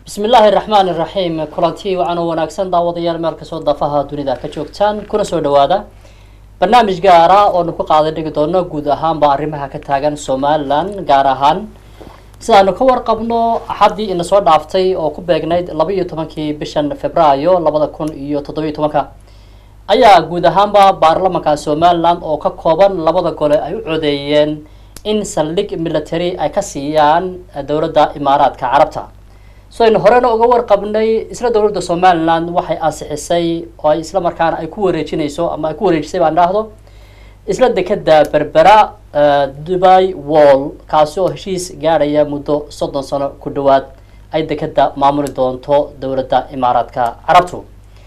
bismi illaahi raxmaan iraxiim kulanti wacan oo wanaagsan daawadayaal meel kastoo dafaha dunida ka joogtaan kuna soo dhawaada barnaamij gaara oonu ku qaaday dhigi doono guud ahaanba arrimaha ka taagan somalilan gaar ahaan sidaanu ka warqabno axaddii ina soo dhaaftay oo ku beegnayd laba iyo tobankii bishan februaayo labada kun iyo toddobiyo tobanka ayaa guud ahaanba baarlamanka somalilan oo ka kooban labada gole ay u codeeyeen in saldhig military ay ka siiyaan dowladda imaaraadka carabta so aynu horena uga warqabnay isla dowladda somalilan waxay ansixisay oo ay isla markaana ay ku wareejinayso ama ay ku wareejisay baan dhahdo isla dekeda berbera dubai wall kaasi oo heshiis gaadhaya muddo soddon sano ku dhawaad ay dekeda maamuli doonto dowladda imaaraadka carabtu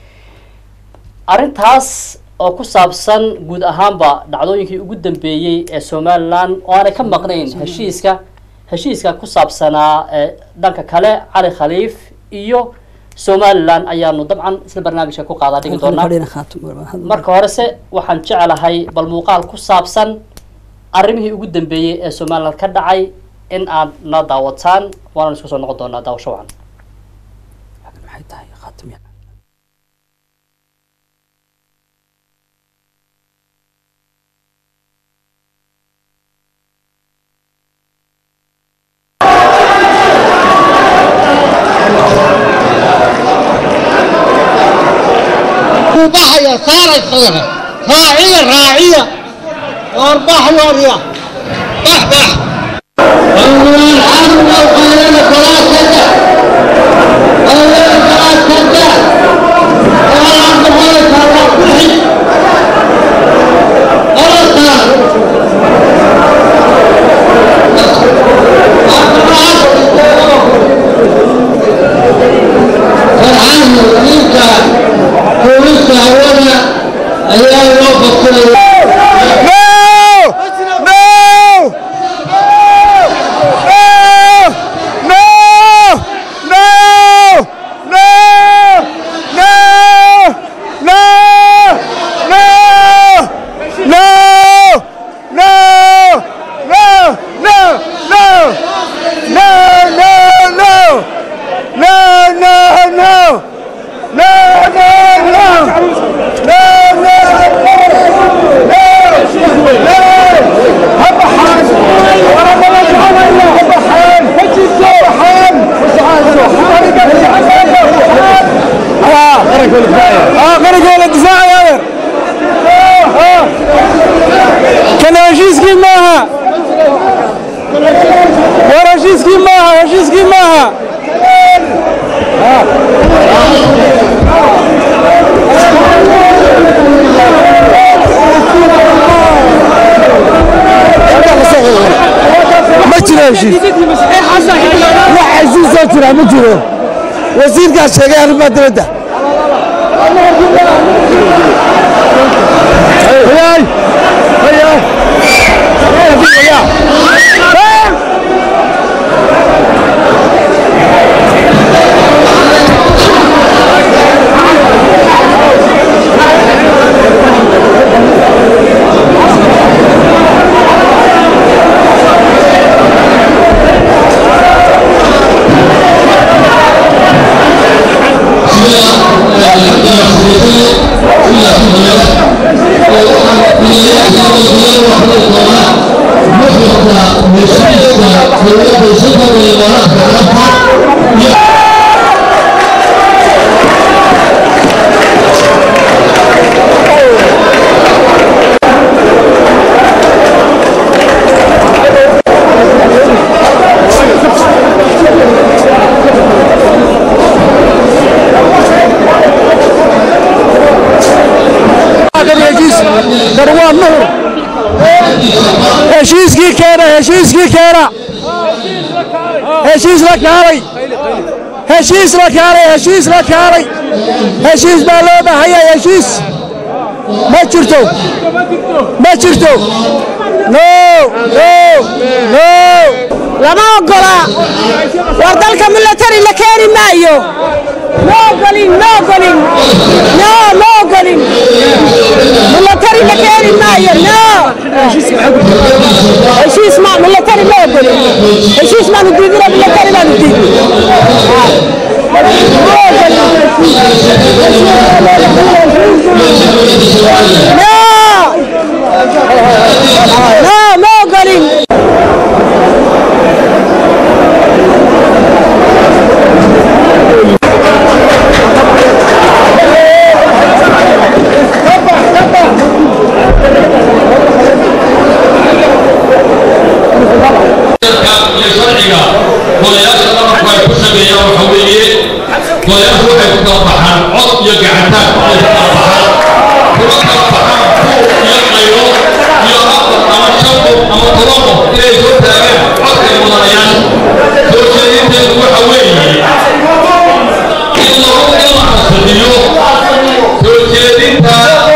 arrintaas oo ku saabsan guud ahaanba dhacdooyinkii ugu dambeeyey ee somalilan oo aanay ka maqnayn heshiiska heshiiska ku saabsanaa dhanka kale cali khaliif iyo somalilan ayaanu dabcan isla barnaamijka ku qaadaa dhigi doonaa marka horese waxaan jecelahay bal muuqaal ku saabsan arrimihii ugu dambeeyey ee somalilan ka dhacay in aad na daawataan waanaan isku soo noqon doonaa daawasho wacan بحيا صارت صغرى راعية راعية وارباح واريا بح بح أول الحمد وخلينا فلا تدع أول فلا تدع ولا عبد الله فلا تحي ولا صار فرحان وإنت بوليس هوانا أيام الوقت كله كان هشيسكي معها ورا هشيسكي معها هشيسكي معها ما jiro heshiis wax heshiisoo jira ma jiro wasiirkaas sheegay arrimaha dibadda Hayay! Hayay! darwaa nuhur heshiiskii keena heshiiskii keena heshiis la kaalay heshiis la kaalay heshiis la kaalay heshiis baa loo bahaya heshiis ma jirto ma jirto no no no lama ogola war dalka milatari la keeni maayo ma ogolin ma ogolin no ma ogolin milatari la keeni maayo no heshiis ma milatari ma ogolin heshiis maanu diidino milatari baanu diidin dowladda soomaaliya no no ma ogolin iyo sharciga golayaasha dhamarku ay ku sameeyaan waxa weeye golayaashu waxay ku kala baxaan cod iyo gacantaan ay ku kala baxaan kuma kala baxaan buuq iyo qaylo iyo afar ama shan qof ama toban qof inay soo taagaan codka ay mudanayaasha soo jeedinteedu waxa weeye in lagu in la xasadiyo soo jeedinta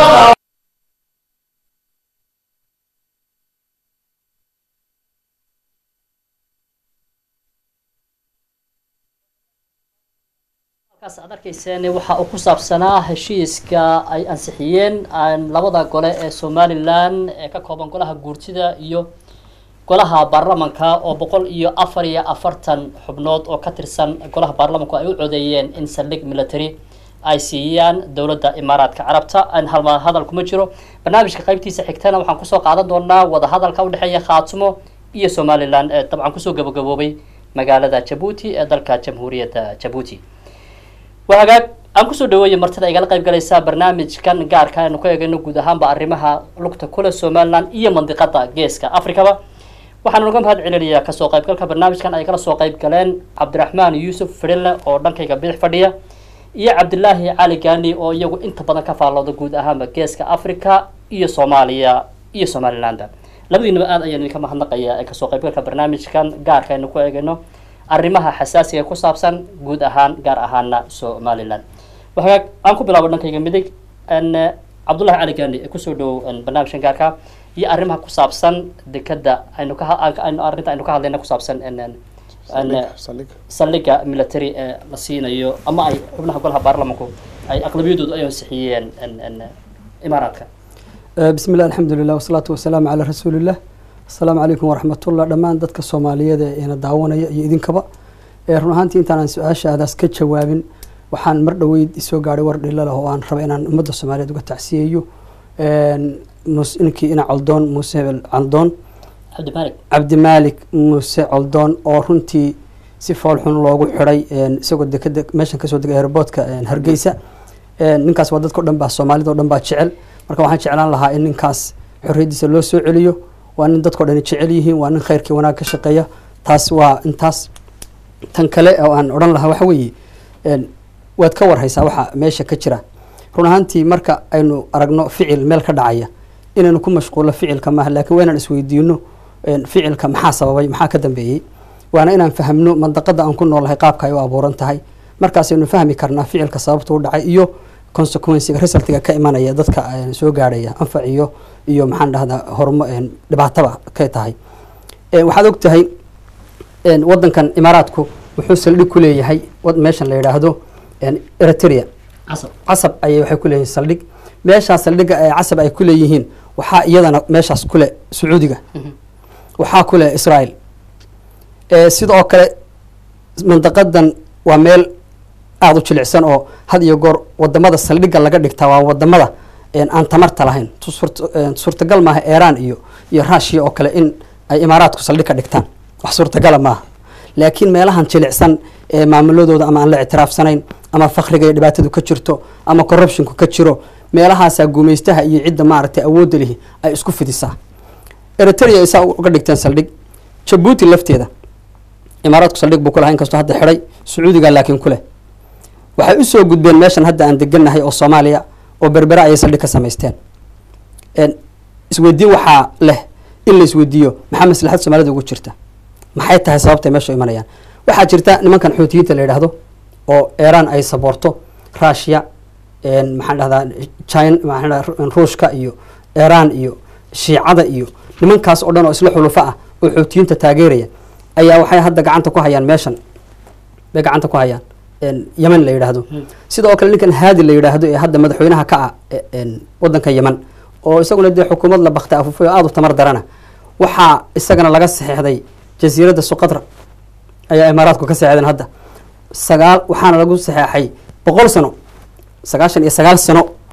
halkaas aad arkayseen waxa uu ku saabsanaa heshiiska ay ansixiyeen aan labada gole ee somalilan ee ka kooban golaha guurtida iyo golaha baarlamanka oo boqol iyo afar iyo afartan xubnood oo ka tirsan golaha baarlamanku ay u codeeyeen in saldhig military ay siiyaan dowladda imaaraadka carabta aan halma hadal kuma jiro barnaamijka qaybtiisa xigtana waxaan kusoo qaadan doonaa wadahadalka udhexeeya khaatumo iyo somalilan ee dabcan kusoo gabagaboobay magaalada jabuuti ee dalka jamhuuriyadda jabuuti waa hagaag aan kusoo dhaweeya martida igala qayb galaysa barnaamijkan gaarka aynu ku eegayno guud ahaanba arrimaha lugta kule somaliland iyo mandiqada geeska africaba waxaan uga mahad celinayaa kasoo qaybgalka barnaamijkan ay kala soo qayb galeen cabdiraxmaan yuusuf fidhille oo dhankayga bidix fadhiya iyo cabdilaahi cali gaani oo iyagu inta badan ka faallooda guud ahaanba geeska africa iyo soomaaliya iyo somalilanda labadiinaba aad ayaan idinka mahadnaqayaa ee kasoo qaybgalka barnaamijkan gaarka aynu ku eegayno arrimaha xasaasiga ku saabsan guud ahaan gaar ahaana somalilan waxaa aan ku bilaabo dhankayga midig n cabdullahi cali gaani ee kusoo dhowow barnaamijkan gaarka iyo arrimaha ku saabsan dekada aynu ka aynu arrinta aynu ka hadlayna ku saabsan n saldhiga military ee la siinayo ama ay xubnaha golaha baarlamanku ay aqlabiyadoodu ay ansixiyeen n imaaraadka بسم الله الحمد لله والصلاة والسلام على رسول الله السلام عليكم ورحمة الله دمان dadka Soomaaliyeed ee ina daawanaya iyo idinkaba ee run ahaantii intaan aan su-aashaadaas ka jawaabin waxaan mar dhaweyd isoo gaadhay war dhilo leh oo aan raba inaan ummadda Soomaaliyeed uga tacsiyeeyo ninkii ina caldoon muuse hebel caldoon cabdimalik cabdimaalik muuse caldoon oo runtii si fool xun loogu xiday isagoo dekada meeshan kasoo degay airportka hargeysa ninkaas waa dadka o dhan baa soomaalida o dhan baa jecel marka waxaan jeclaan lahaa in ninkaas xorriyaddiisa loo soo celiyo waa nin dadkao dhani jecel yihiin waa nin khayrkii wanaag ka shaqeeya taas waa intaas tan kale oo aan odhan lahaa waxa weeye waad ka warhaysaa waxa meesha ka jira run ahaantii marka aynu aragno ficil meel ka dhacaya inaynu ku mashquulno ficilka maaha laakiin waa inaan isweydiino ficilka maxaa sababay maxaa ka dambeeyey waana inaan fahamno mandaqada aan ku noolahay qaabka ay u abuuran tahay markaasaynu fahmi karnaa ficilka sababta u dhacay iyo consequencega resultiga ka imanaya dadka soo gaadhaya anfac iyo iyo maxaan dhahdaa hormo dhibaataba ka tahay waxaad og tahay wadankan imaaraadku wuxuu saldhig ku leeyahay meeshan la yidhaahdo eritrea casab casab ayay waxay ku leeyihiin saldhig meeshaas saldhigga ee casab ay ku leeyihiin waxaa iyadana meeshaas kule sacuudiga waxaa kule israel sidoo kale mandaqadan waa meel aada u jilicsan oo had iyo goor wadamada saldhigga laga dhigtaa waa wadamada aan tamarta lahayn suurtagal maaha iran iyo iyo rushiya oo kale in ay imaaraadku saldhig ka dhigtaan wax suurtagala maaha laakiin meelahan jilicsan ee maamuladooda ama aan la ictiraafsanayn ama fakriga iyo dhibaatadu ka jirto ama corruptionku ka jiro meelahaasaa gumaystaha iyo cidda maaragtay awoodda lihi ay isku fidisaa eritrea isaa uga dhigteen saldhig jabuuti lafteeda imaaraadku saldhig buu ku lahaa inkastoo hadda xidhay sacuudiga laakiin ku leh waxay usoo gudbeen meeshan hadda aan degannahay oo soomaaliya oo berbera ayay saldhig ka samaysteen isweydiin waxaa leh in la isweydiiyo maxaa maslaxad soomaalida ugu jirta maxay tahay sababtay meesha u imanayaan waxaa jirta nimankan xuutiyiinta la yidhaahdo oo iran ay saboorto russia maxaan dhahdaa china maxaan dhahdaa ruushka iyo iran iyo shiicada iyo nimankaas oo dhan oo isla xulufo ah oo xuutiyiinta taageeraya ayaa waxay hadda gacanta ku hayaan meeshan bay gacanta ku hayaan yemen la yidhaahdo sidoo kale ninkan haadi la yidhaahdo ee hadda madaxweynaha ka ah wadanka yemen oo isaguna dee xukuumad la baktay afufay oo aada u tamar darana waxaa isagana laga saxeexday jasiiradda suqadra ayaa imaaraadku ka saxeexdeen hadda sagaal waxaana lagu saxeexay boqol sano sagaashan iyo sagaal sano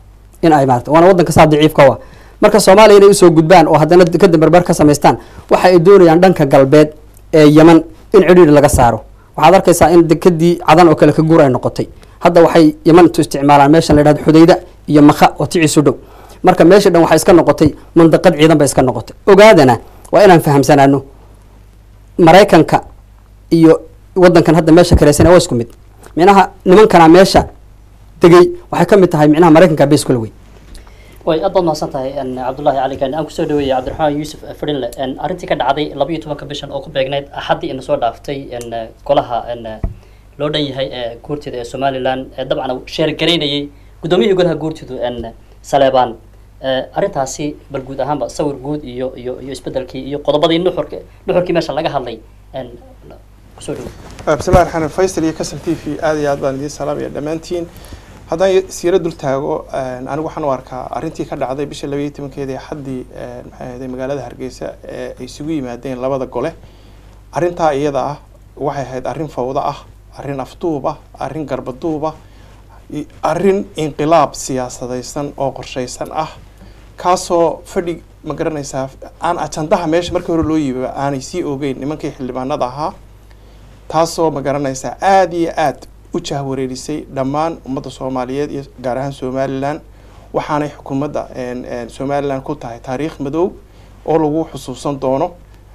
in ay maarata waana waddanka saa daciifka wa marka soomaaliya inay usoo gudbaan oo haddana dekada berber ka samaystaan waxa ay doonayaan dhanka galbeed ee yeman in cidhiidhi laga saaro waxaad arkaysaa in dekadii cadan oo kale ka guur ay noqotay hadda waxay yemantu isticmaalaan meeshan la yidhahdo xudayda iyo makha oo ticiisu dhow marka meesha dhan waxay iska noqotay mandaqad ciidan bay iska noqotay ogaadana waa inaan fahamsanaano maraykanka iyo wadankan hadda meesha kaleysana waa isku mid micnaha nimankana meesha degay waxay ka mid tahay micnaha maraykanka base kula wey way aad baad mahadsan tahay n cabdullaahi cali gaani aan kusoo dhaweeyay cabdiraxmaan yuusuf fadhinle n arrintii ka dhacday laba iyo tobanka bishan oo ku beegnayd axaddii ina soo dhaaftay n golaha n loo dhan yahay ee guurtida ee somalilan ee dabcan sheergaraynayay guddoomiyihii golaha guurtidu n saleebaan arrintaasi bal guud ahaanba sawir guud iyo iyo iyo isbedelkii iyo qodobadii nuxurka nuxurkii meesha laga hadlay n kusoo dhawo bismillahi raxmaan faysal iyo kasal t v aad iyo aad baan idiin salaamaya dhammaantiin haddaan siiro dul taago anigu waxaan u arkaa arrintii ka dhacday bisha labaiyo tobankeeda ee xaddii maxay ahayday magaalada hargeysa ee ay isugu yimaadeen labada gole arrintaa iyada ah waxay ahayd arrin fawdo ah arrin afduub ah arrin garbaduub ah arrin inqilaab siyaasadaysan oo qorshaysan ah kaasoo fadhi ma garanaysaa aan ajandaha meesha markii hore loo yiiba aanay sii ogeyn nimankii xildhibaanada ahaa taasoo ma garanaysaa aada iyo aad u jahwareerisay dhammaan ummadda soomaaliyeed iyo gaar ahaan somalilan waxaanay xukuumadda somalilan ku tahay taariikh madow oo lagu xusuusan doono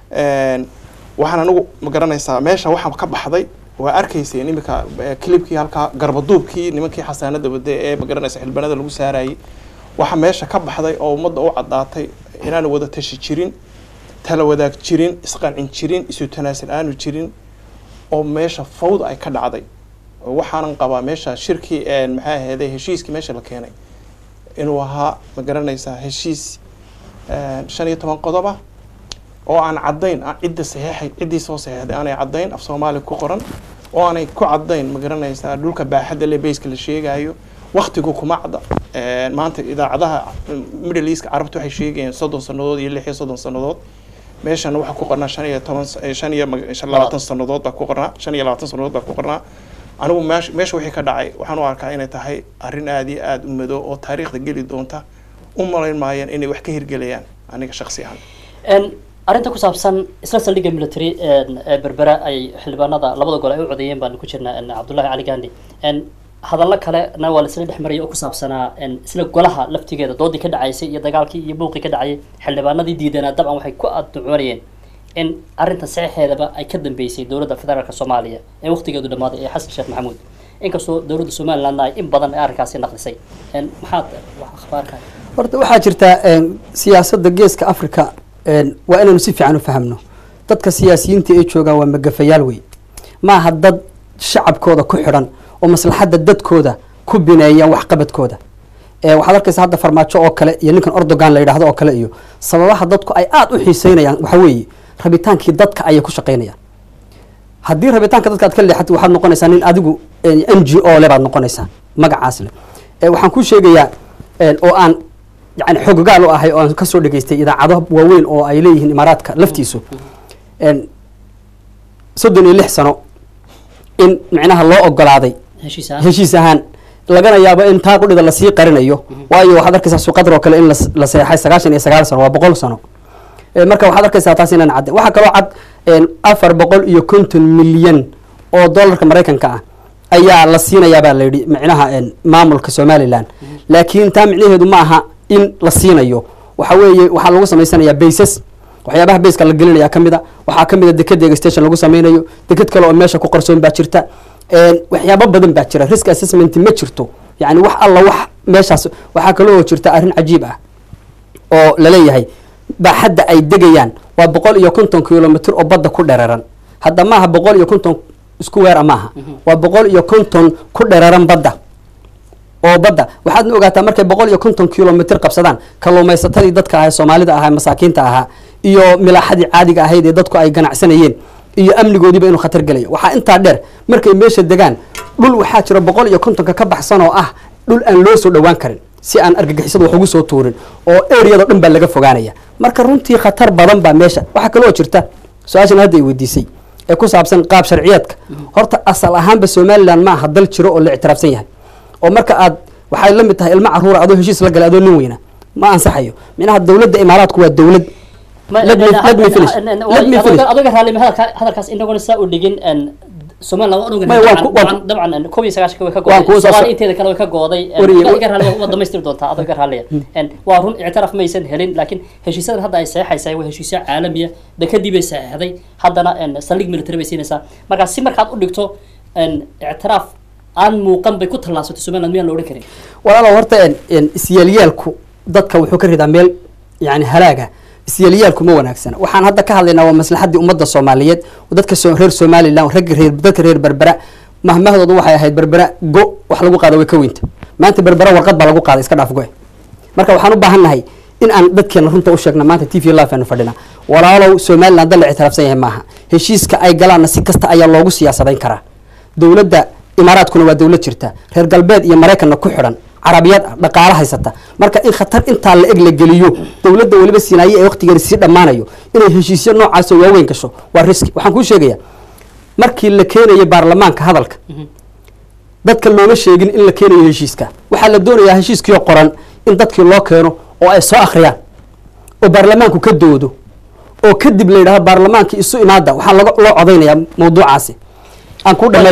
waxaan anigu ma garanaysaa meesha waxaa ka baxday waa arkayseen iminka clibkii halkaa garbaduubkii nimankii xasaanada wade ee ma garanaysa xildhibaanada lagu saarayay waxaa meesha ka baxday oo ummadda u caddaatay inaan wada tashi jirin tala wadaag jirin isqancin jirin isu tanaasul aanu jirin oo meesha fawda ay ka dhacday waxaanan qabaa meesha shirkii maxay ahayday heshiiskii meesha la keenay inuu ahaa ma garanaysaa heshiis shan iyo toban qodob ah oo aan caddayn cidda saxeexay ciddii soo saxeexday aanay caddayn af soomaali ku qoran oo aanay ku caddayn ma garanaysaa dhulka baaxadda le bayska la sheegayo waktigu kuma cadda maanta idaacadaha middle eastka carabta waxay sheegayeen soddon sannadood iyo lix iyo soddon sannadood meeshana waxaa ku qornaa shan iyo toban shan iyo labaatan sannadood baa ku qornaa shan iyo labaatan sannadood baa ku qornaa anigu meesha meesha wixii ka dhacay waxaan u arkaa inay tahay arrin aada iyo aada u madow oo taariikhda geli doonta u malayn maayaan inay wax ka hirgelayaan aniga shaksi ahaan arrinta ku saabsan isla saldhigga military ee berbera ay xildhibaanada labada gole ay u codeeyeen baan ku jirnaa cabdullahi cali gandi hadallo kalena waa la isla dhex marayay oo ku saabsanaa isla golaha laftigeeda doodii ka dhacaysay iyo dagaalkii iyo buuqii ka dhacayay xildhibaanadii diidanaa dabcan waxay ku adducoonayeen in arrinta saxeexeedaba ay ka dambeysay dowladda federaalka soomaaliya ee waqtigeedu dhammaaday ee xasan sheekh maxamuud inkastoo dowladda somalilandna ay in badan ee arrinkaasi naqlisay maxaad akhbaarka horta waxaa jirtaa siyaasadda geeska africa waa inaynu si fiican u fahamno dadka siyaasiyiinta ee joogaan waa magafayaal wey maaha dad shacabkooda ku xidhan oo maslaxadda dadkooda ku bineeya waxqabadkooda waxaad arkaysa hadda farmaajo oo kale iyo ninkan ordogan la yidhahdo oo kale iyo sababaha dadku ay aada u xiiseynayaan waxaa weeye rabitaankii dadka ayay ku shaqaynayaan haddii rabitaanka dadka aad ka leexatid waxaad noqonaysaa nin adigu n g o le baad noqonaysaa magacaas leh waxaan kuu sheegayaa oo aan yani xoggaal u ahay oo aan kasoo dhegaystay idaacado waaweyn oo ay leeyihiin imaaraadka laftiisu soddon iyo lix sano in micnaha loo ogolaaday heshiis ahaan lagana yaabo in taa qudhida lasii qarinayo waayo waxaad arkaysaa suqadar oo kale in la seexay sagaashan iyo sagaal sano waa boqol sano marka waxaad arkaysaa taas inaan cadden waxaa kaloo cad afar boqol iyo konton milyan oo dollarka maraykanka ah ayaa la siinayaa baa la yidhi micnaha maamulka somalilan laakiin taa micnaheedu ma aha in la siinayo waxa weeye waxaa lagu samaysanayaa baysas waxyaabaha bayska la gelinaya kamid a waxaa kamid a dekedeega station lagu sameynayo deked kale oo meesha ku qarsoon baa jirta waxyaabo badan baa jira risk assessment ma jirto yani wax alla wax meeshaas waxaa kaloo jirta arrin cajiib ah oo laleeyahay baaxadda ay degayaan waa boqol iyo konton kilomitr oo badda ku dhereeran hadda maaha boqol iyo konton isku weera maaha waa boqol iyo konton ku dhereeran badda oo badda waxaadna ogaataa markay boqol iyo konton kilomitr qabsadaan kalluumaysatadii dadka ahaa soomaalida ahaa masaakiinta ahaa iyo milaaxadii caadiga ahayd ee dadku ay ganacsanayeen iyo amnigoodiiba inuu khatar gelayo waxaa intaa dheer markay meesha degaan dhul waxaa jira boqol iyo kontonka ka baxsan oo ah dhul aan loo soo dhowaan karin si aan argagixisadu wax ugu soo tuurin oo areado dhan baa laga fogaanaya marka runtii khatar badan baa meesha waxaa kaloo jirta su-aashan hadda ay weydiisay ee ku saabsan qaab sharciyeedka horta asal ahaanba somalilan ma aha dal jiro oo la ictiraafsan yahay oo marka aad waxay la mid tahay ilmo caruura adoo heshiis la galay adoo nin weyna ma ansaxayo minaha dowladda imaaraadku waa dowlad Let me- let me finish. Let me finish. adoga raalli hadalka- hadalkaas inaguna saa u dhigin en, somaliland waan ogahay Maya, waan ku- waan dabcan- dabcan en, koob iyo sagaashanka way ka Waan kuu gooday soo- soomaali inteeda kale way ka gooday en, Wariye, waa wa- iga raalli waa dhamaystiri doontaa adoo iga raalliya En, waa run ictiraaf maysan helin laakiin heshiisyadan hadda ay saxeexaysaa waa heshiisyo caalamiya dekadii bay saxeexday haddana en, saldhig military bay siinaysaa marka si markaad u dhigto en, ictiraaf aan muuqan bay ku tallaabsatay somaliland miyaan la odhan karin walaalow horta en- en isyaalyaalku dadka wuxuu ka ridaa meel yani halaaga isyaalyaalku ma wanaagsana waxaan hadda ka hadlaynaa waa maslaxadii ummadda soomaaliyeed oo dadka soo- reer somaliland ragga reer dadka reer berbera mahmahdoodu waxay ahayd berbera go wax lagu qaada way ka weynta maanta berbera warqad baa lagu qaaday iska dhaaf go marka waxaan u baahan nahay in aan dadkeena runta u sheegna maanta t v live aanu fadhina walaalow somaliland dal la ictiraafsan yahay maaha heshiiska ay galaanna si kasta ayaa loogu siyaasadayn karaa dowladda imaaraadkuna waa dowlad jirta reer galbeed iyo maraykanna ku xidhan carabiyad ah dhaqaalo haysata marka in khatar intaa la eg la geliyo dowladda weliba sinaaye ee waqtigeeda sii dhammaanayo inay heshiisyo noocaas oo waaweyn gasho waa riski waxaan kuu sheegayaa markii la keenayo baarlamaanka hadalka dadka looma sheegin in la keenayo heshiiska waxaa la doonayaa heshiiskiioo qoran in dadkii loo keeno oo ay soo akhriyaan oo baarlamaanku ka doodo oo kadib la yidhahdo baarlamaanka isu imaada waxaa laga loo codaynayaa mawduucaasi aan ku dhameey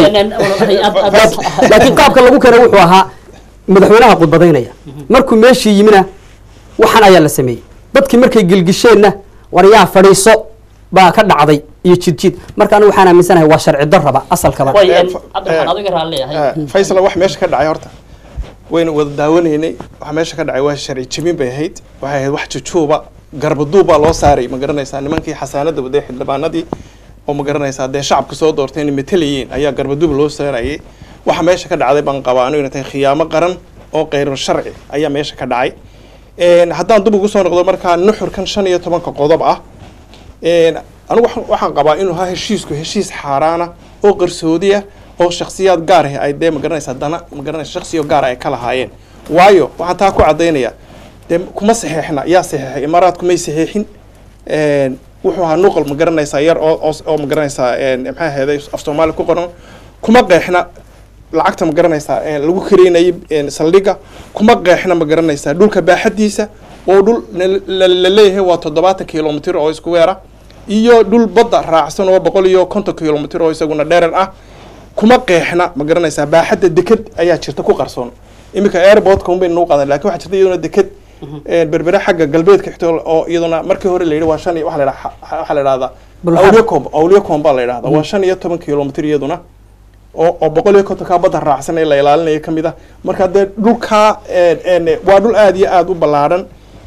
laakiin qaabka lagu keenay wuxuu ahaa madaxweynaha khudbadaynaya markuu meeshii yimina waxan ayaa la sameeyey dadkii markay gelgisheenna waryaa fadhiiso baa ka dhacday iyo jidjid marka anigu waxaan aaminsanahay waa sharci darraba asalkaba way Eh, en, fa- cabdiraxmaan eh, adiga raalliyahay Eh, faysal wax meesha ka dhacay horta wayna wada daawanaynay waxa meesha ka dhacay waa sharci jebin bay ahayd waxay ahayd wax jujuuba garbaduub baa loo saaray ma garanaysaa nimankii xasaanada waday xildhibaanadii oo ma garanaysaa dee shacabka soo doortay inay matalayeen ayaa garbaduub loo saarayay waxa meesha ka dhacday baan qabaa anigu inay tahay khiyaamo qaran oo qeyrar sharci ayaa meesha ka dhacay Een, haddaan dib ugu soo noqdo markaa nuxurkan shan iyo tobanka qodob ah Een, anigu waxaan- waxaan qabaa inuu ahaa heshiisku heshiis xaaraana oo qarsoodi ah oo shakhsiyaad gaar ah ay dee magaranaysaa dana magaranaysa shakhsiyo gaar ah ay ka lahaayeen waayo waxaan taa ku caddaynaya dee kuma saxeexna yaa saxeexay imaaraadku may saxeexin Een, wuxuu ahaa nuqal magaranaysaa yar oo oo- oo magaranaysaa een, maxaa ahayd af soomaali ku qoran kuma qeexna lacagta ma garanaysaa ee lagu kareynayay een, saldhigga kuma qeexna ma garanaysaa dhulka baaxadiisa oo dhul na- la la leeyahay waa toddobaatan kilomitir oo isku weera iyo dhul badda raacsan oo boqol iyo konton kilomitir oo isaguna dherer ah kuma qeexna ma garanaysaa baaxadda deked ayaa jirta ku qarsoon iminka airportka un baynu nagu qaadan lakin waxaa jirta iyaduna deked een, berbere xagga galbeedka xigto oo iyaduna markii hore la yidhi waa shan iyo waxaa la yidhaha waxaa la yidhahdaa Bulxar. awliyacom awliyacom baa la yidhahdaa waa shan iyo toban kilomitir iyaduna oo oo boqol iyo kontonkaa badda raacsan ee la ilaalinaya ka mid ah marka dee dhulkaa een, een, waa dhul aad iyo aad u ballaadhan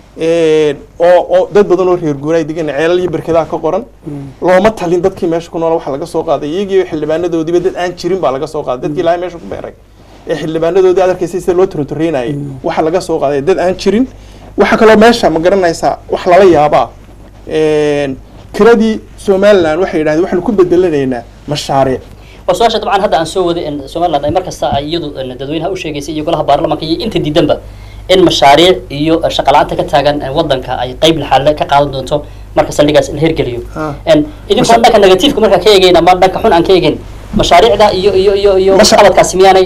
een, oo oo dad badan oo reer guuray degan ceelal iyo berkedaha ka qoran looma talin dadkii meesha ku nool waxa laga soo qaaday iyagii xildhibaanadoodiiba dad aan jirin baa laga soo qaaday dadkii ilaahay meesha ku beeray ee xildhibaanadoodii aad arkaysay sida loo turintureynayay waxa laga soo qaaday dad aan jirin waxa kaloo meesha ma garanaysaa wax lala yaabaa een, kiradii somaliland waxay yidhahdeen waxaanu ku bedelanaynaa mashaariic waa su-aasha dabcan hadda aan soo waday in somaliland ay markasta ay iyadu en, dadweynaha u sheegaysay iyo golaha baarlamaanka iyo inta diidanba in mashaariic iyo shaqa la-aanta ka taagan en, wadanka ay qeyb laxaale ka qaadan doonto marka saldhigaas la hirgeliyo Ah. En, idinkoo dhanka negativeka markaa ka eegeyn ama dhanka xun aan ka eegeyn mashaariicda iyo iyo iyo iyo Masha- qabadkaasi miyaanay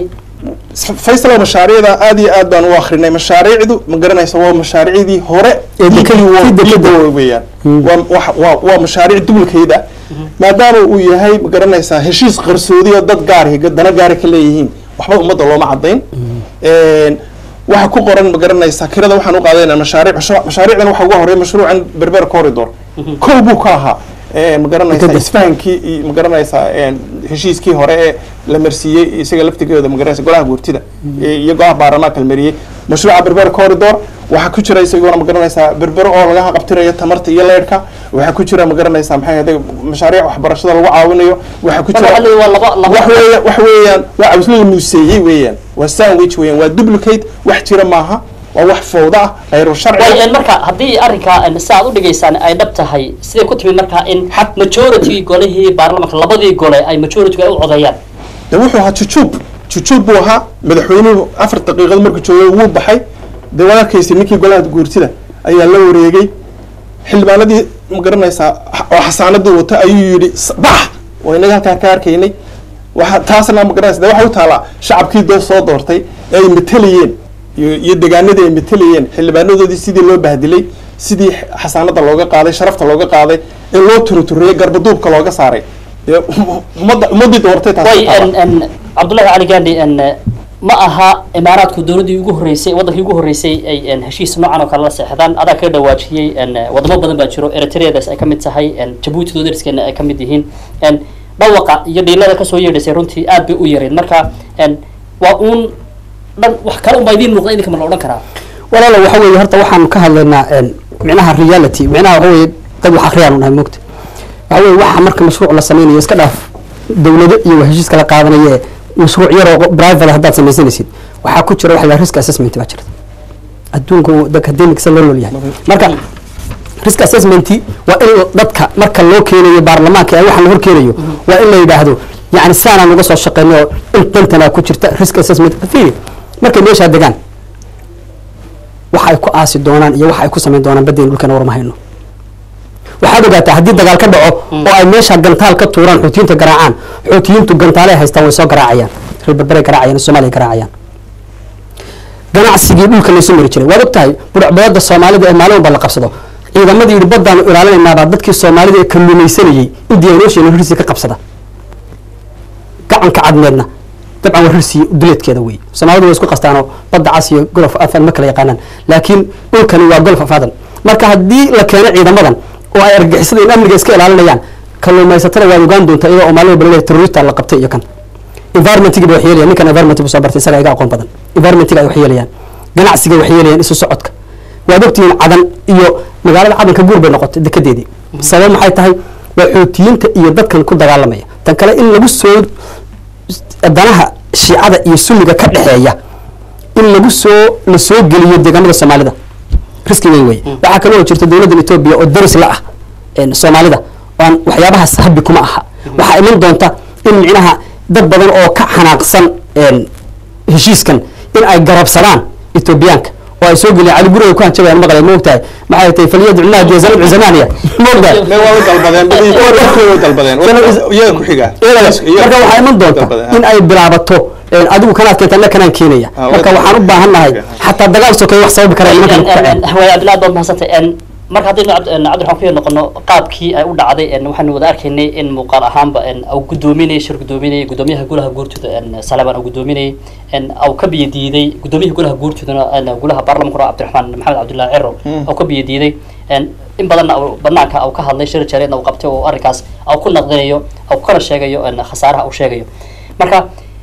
faysal mashaariicda aad iyo aad baan u akrinay mashaariicdu ma garanaysa waa mashaariicdii hore Ee dekada- waa- tii dekada. waa weeyaan waa wax- waa waa mashaariic dulkeeda maadaama uu yahay ma garanaysaa heshiis qarsoodi oo dad gaari dana gaari ka leeyihiin waxba ummadda looma cadayn Een, waxa ku qoran ma garanaysaa kirada waxaan u qaadayna mashaariic mashru- mashaariicdan waxa ugu horeeya mashruucan berber corridor kow buu ka ahaa Ee, ma garanaysaa Dekada. isfahankii iyo ma garanaysaa een, heshiiskii hore ee la marsiiyey isaga laftigeeda ma garanaysa golaha guurtida ee iyo golaha baarlamaanka la mariyey mashruuca berber corridor waxaa ku jira isaguna ma garanaysaa berbero oo laga qabtirayo tamarta iyo leerhka waxaa ku jira ma garanaysaa maxay ahayd mashaariic waxbarashada lagu caawinayo waxaa ku marka jira waxaa leeyahay waa laba laba wax weeya wax weeyaan waa cabslada muuseeyey weeyaan waa sandwich weeyaan waa duplicate wax jira maaha waa wax fowda ah khayru sharci way en, marka haddii arrinkaa en, si aad u dhigaysaan ay dhab tahay siday ku timid markaa in majority golihii baarlamaanka labadii gole ay majority ay u codeeyaan de wuxuu ahaa jujuub jujuub buu ahaa madaxweynuhu afar daqiiqad markuu joogay wuu baxay dee waad arkaysa ninkii golaha guurtida ayaa la wareegay xildhibaanadii ma garanaysaa oo xasaanadii wata ayuu yidhi "S- bax oo inaga halkaan ka arkaynay waxa taasna ma garanaysa de waxa u taalaa shacabkii doo soo doortay ee ay matalayeen iyo iyo degaanadii ay matelayeen xildhibaanadoodii sidii loo bahdilay sidii xasaanada looga qaaday sharafta looga qaaday ee loo turuturiyey garbaduubka looga saaray dee ummadda ummaddii doortay taas way ku taala. en en cabdullahi cali gandhi en ma aha imaaraadku dowladdii ugu horreysay waddankii ugu horreysay ay en heshiis noocan oo kale la seexdaan adaa kaga dhawaajiyey en wadamo badan baa jiro eritreadaas ay ka mid tahay en jabuuti doodariskeena ay ka mid yihiin en dhawaqa iyo dhiilada kasoo yeedhaysay runtii aad bay u yareed marka en waa uun dhan wax kale unbaa idiin muuqda idinka ma la odhan karaa walaalo waxa weeye horta waxaan ka hadlaynaa een, micnaha reality micnaha waxa weeye dad wax akhriyaan unahay moogta waxa weeye waxa marka mashruuc la sameynayo iska dhaaf dowlado iyo waa heshiis kala qaadanaya ee mashruuc yaroo private ah haddaad samaysanaysid waxaa ku jira waxa la risk assessment baa jirta adduunka uu dadka academics loo nool yahay marka risk assessment waa in dadka marka loo keenayo baarlamaanka ee waxaan la hor keenayo waa in la yidhaahdo yani saanaan uga soo shaqeynay oo intantanaa ku jirta risk assessment fiiri markay meeshaa degaan waxa ay ku aasi doonaan iyo waxa ay ku samayn doonaan baddeen dhulkana warma hayno waxaad ogaataa haddii dagaal ka dhaco oo ay meesha gantaal ka tuuraan xuutiyiinta garaacaan xuutiyiintu gantaalay haystaan way soo garaacayaan reer berberay garaacayaan soomaaliya garaacayaan ganacsigii dhulka laysu mari jiray waad ogtahay budhacbadada soomaalida ee maalin walba la qabsado ciidamadii yidhi baddaanu ilaalinaynaabaa dadkii soomaalida ee kalluumaysanayay indiya ocean hirsi ka qabsada gacanka cadmeedna dabcan waa hirsi duleedkeeda wey soomaalidu way isku qastaanoo badda cas iyo golof afan ma kala yaqaanaan laakiin dhulkani waa golof afadan marka haddii la keeno ciidamadan oo ay argagixisada in amniga iska ilaalinayaan kalluumaysatada waad ogaan doontaa iyadoo oo maalin walba laleeyahay terrorista la qabtay iyo kan environmentiga bay wax yeelayaan ninkan environment buu soo bartay isaga iga aqoon badan environmentiga ay wax yeelayaan ganacsiga wax yeelayaan isu socodka waad ogtihiin cadan iyo magaalada cadanka guur bay noqotay dekedeedii sabab maxay tahay waa xootiyiinta iyo dadkan ku dagaalamaya tan kale in lagu soo danaha shiicada iyo sunniga ka dhexeeya in lagu soo la soo geliyo deegaamada soomaalida riski weyn wey waxaa kaloo jirta dowladdan etoobiya oo daris la ah een, soomaalida oan waxyaabahaas habbi kuma aha waxaa iman doonta in micnaha dad badan oo ka xanaaqsan een, heshiiskan in ay garabsadaan etoobiyaanka oo ay soo geliyaan cali guriga ku hanjabayaan maqlay ma ogtahay maxay tahay faliyadcunaha jeesanad cusamaaniya ma ogtahay Mee waa u dalbadeen badii dadkooda u dalbadeen iyaga ku xigaa marka waxaa iman doonta in ay bilaabato een, adigu kanaad keenta anna kanaan keenaya Ah, marka wada- waxaan u baahan nahay xataa dagaal sokeeye wax sababi kara nimankan ku kaceen way cabdillahi baad mahadsantay en marka haddaynu cabd- en, cabdiraxmaan ku yar noqono qaabkii ay u dhacday en, waxaanu wada arkaynay in muuqaal ahaanba en, au guddoominayay shir guddoominayay guddoomiyaha golaha guurtooda en, salaban au guddoominayay en, au ka biyo diiday guddoomiyaha golaha guurtoodana en, golaha baarlamankuna cabdiraxmaan maxamed cabdullahi ciro au ka biyo diiday en, in badanna au banaanka au ka hadlay shir jareedna uu qabtay oo arrinkaas au ku naqdinayo au kana sheegayo en, khasaaraha uu sheegayo marka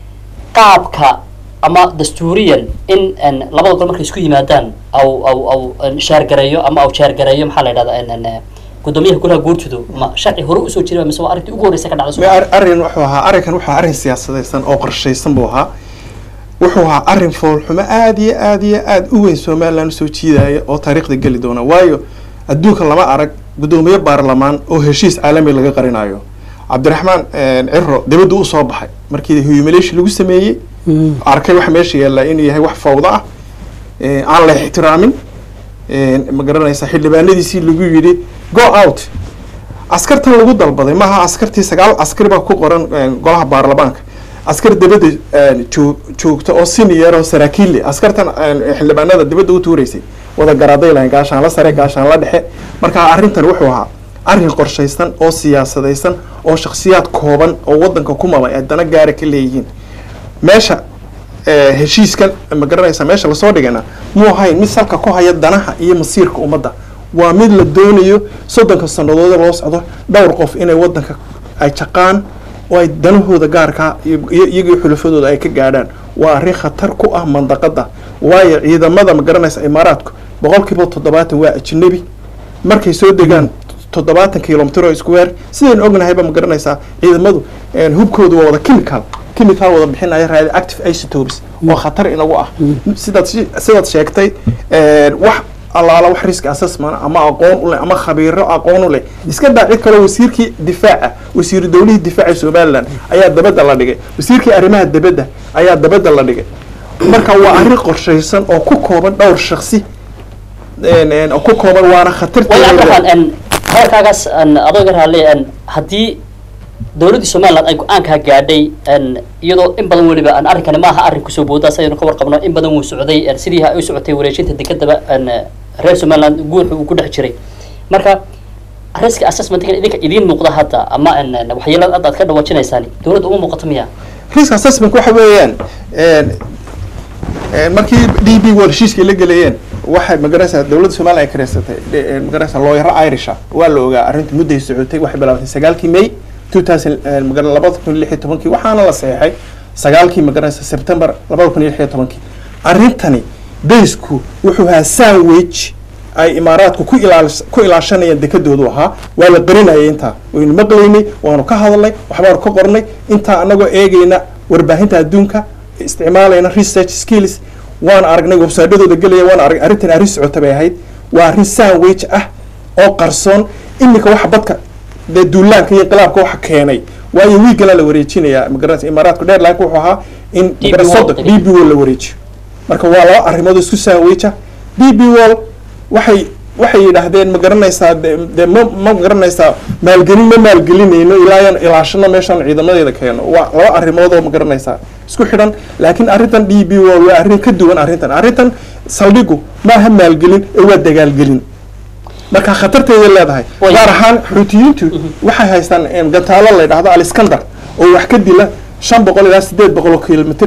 qaabka ama dastuuriyan in en, labada gol markay isku yimaadaan au au au en, shaargareeyo ama au jaargareeyo maxaa la yidhahdaa en, en, eh, guddoomiyaha golaha guurtudu ma sharci hore usoo jira mise waa arrintii ugu horreysay ka dhacday Mee Soomaaliya? ar- arrin wuxuu ahaa arrinkan wuxuu ahaa arrin siyaasadaysan oo qorshaysan buu ahaa wuxuu ahaa arrin foolxumo aad iyo aad iyo aad u weyn somaliland usoo jiidaya oo taariikhda geli doona waayo adduunka lama arag guddoomiye baarlamaan oo heshiis caalami laga qarinayo cabdiraxmaan ciro dibaddu usoo baxay markii humiliation lagu sameeyey arkay waxa meesha yaalla inuu yahay wax fawdo ah eh, aan la ixtiraamin eh, ma garanaysa xildhibaanadiisii lagu yidhi go out askartan lagu dalbaday maaha askartii sagaal askari baa ku qoran eh, golaha baarlamaanka askar dibadda eh, joog- joogta oo senior oo saraakiil leh askartan eh, xildhibaanada dibadda u tuureysay wada garaaday lahayn gaashaan la sare gaashaan la dhexe marka arrintan wuxuu ahaa arrin qorshaysan oo siyaasadaysan oo shakhsiyaad kooban oo wadanka ku mabay ay dana gaara ka leeyihiin meesha eh, heshiiskan ma garanaysa meesha lasoo dhigana muu ahayn mid salka ku haya danaha iyo masiirka ummadda waa mid la doonayo soddonka sannadood loo socdo dhowr qof inay wadanka ay jaqaan oo ay danahooda gaarkaa iyo iyo- iyagii xulafadooda ay ka gaadhaan waa arrin khatar ku ah mandaqada waayo ciidamada ma garanaysa imaaraadku boqolkiiba toddobaatan waa ajnabi markay soo degaan toddobaatan kilomitr oo isku weer sidaynu ognahayba ma garanaysaa ciidamadu een, hubkoodu waa wada chemical chemical wada bixinaya radioactive isotopes oo khatar inagu ah sidaad shi- sidaad sheegtay een, wax allaala wax risk assessment ama aqoon u leh ama khabiiro aqoon u leh iska daa cid kale wasiirkii difaaca wasiiru dowlihii difaaca somaliland ayaa dabadda la dhigay wasiirkii arrimaha dibadda ayaa dabadda la dhigay marka waa arrin qorshaysan oo ku kooban dhowr shaksi een, een, oo ku kooban waana way khatarteeda cabdiraxmaan en hadalkaagaas en adoo iga raali en haddii dowladdii somaliland ay go-aankaa gaadhay n iyadoo in badan weliba aan arrinkani ma aha arrin kusoo boodaas ayaynu ka warqabno in badan wuu socday n sidii ay u socotay wareejinta dekadaba n reer somaliland guurka uu ku dhex jiray marka risk assessmentkan idinka idiin muuqda hadda ama n waxyeelada hadda aad ka dhawaajinaysaan dowladda uma muuqato miya risk assessment waxa weeyaan markii d b wall heshiiskii la gelayeen waxay magaranaysaa dowladda somaliya ay kareysatay magaranaysaa looyaro irisha waa la ogaa arrinta mudday socotay waxay bilaabatay sagaalkii may two thousand magara labada kun iyo lix iyo tobankii waxaana la saxeexay sagaalkii magaranaysa september labada kun iyo lix iyo tobankii arrintani daysku wuxuu ahaa sandwich ay imaaraadku ku ilaalis ku ilaashanayaan dekadoodu ahaa waa la qarinayay intaa waynu maqlaynay waanu ka hadalnay waxbaanu ka qornay intaa anagoo eegayna warbaahinta adduunka isticmaalayna research skills waan aragnay websaydhadooda gelaya waan aragnay arrintan arrin socota bay ahayd waa arrin sandwich ah oo qarsoon iminka waxa badka dee duulaanka iyo inqilaabka waxa keenay waayo wiigala la wareejinayaa magaranaysa imaaraadku dheerline wuxuu ahaa in DB magaranaysa World soddon d b wall la wareejiyo marka waa laba arrimood oo isku sandwich ah d b wall waxay waxay yidhaahdeen ma garanaysaa de de ma ma garanaysaa maalgelin ma maalgelinayno ilaa yan ilaashano meeshaan ciidamadeeda keeno waa laba arrimood oo ma garanaysaa isku xidhan laakiin arrintan d b wall waa arrin ka duwan arrintan arrintan saldhigu maaha maalgelin ee waa dagaalgelin marka khatarteeday leedahay Way. gaar ahaan xuutiyiintu waxay haystaan em, gantaalo la yidhaahdo aliskandar oo wax ka dila shan boqol ilaa sideed boqol oo kilomitr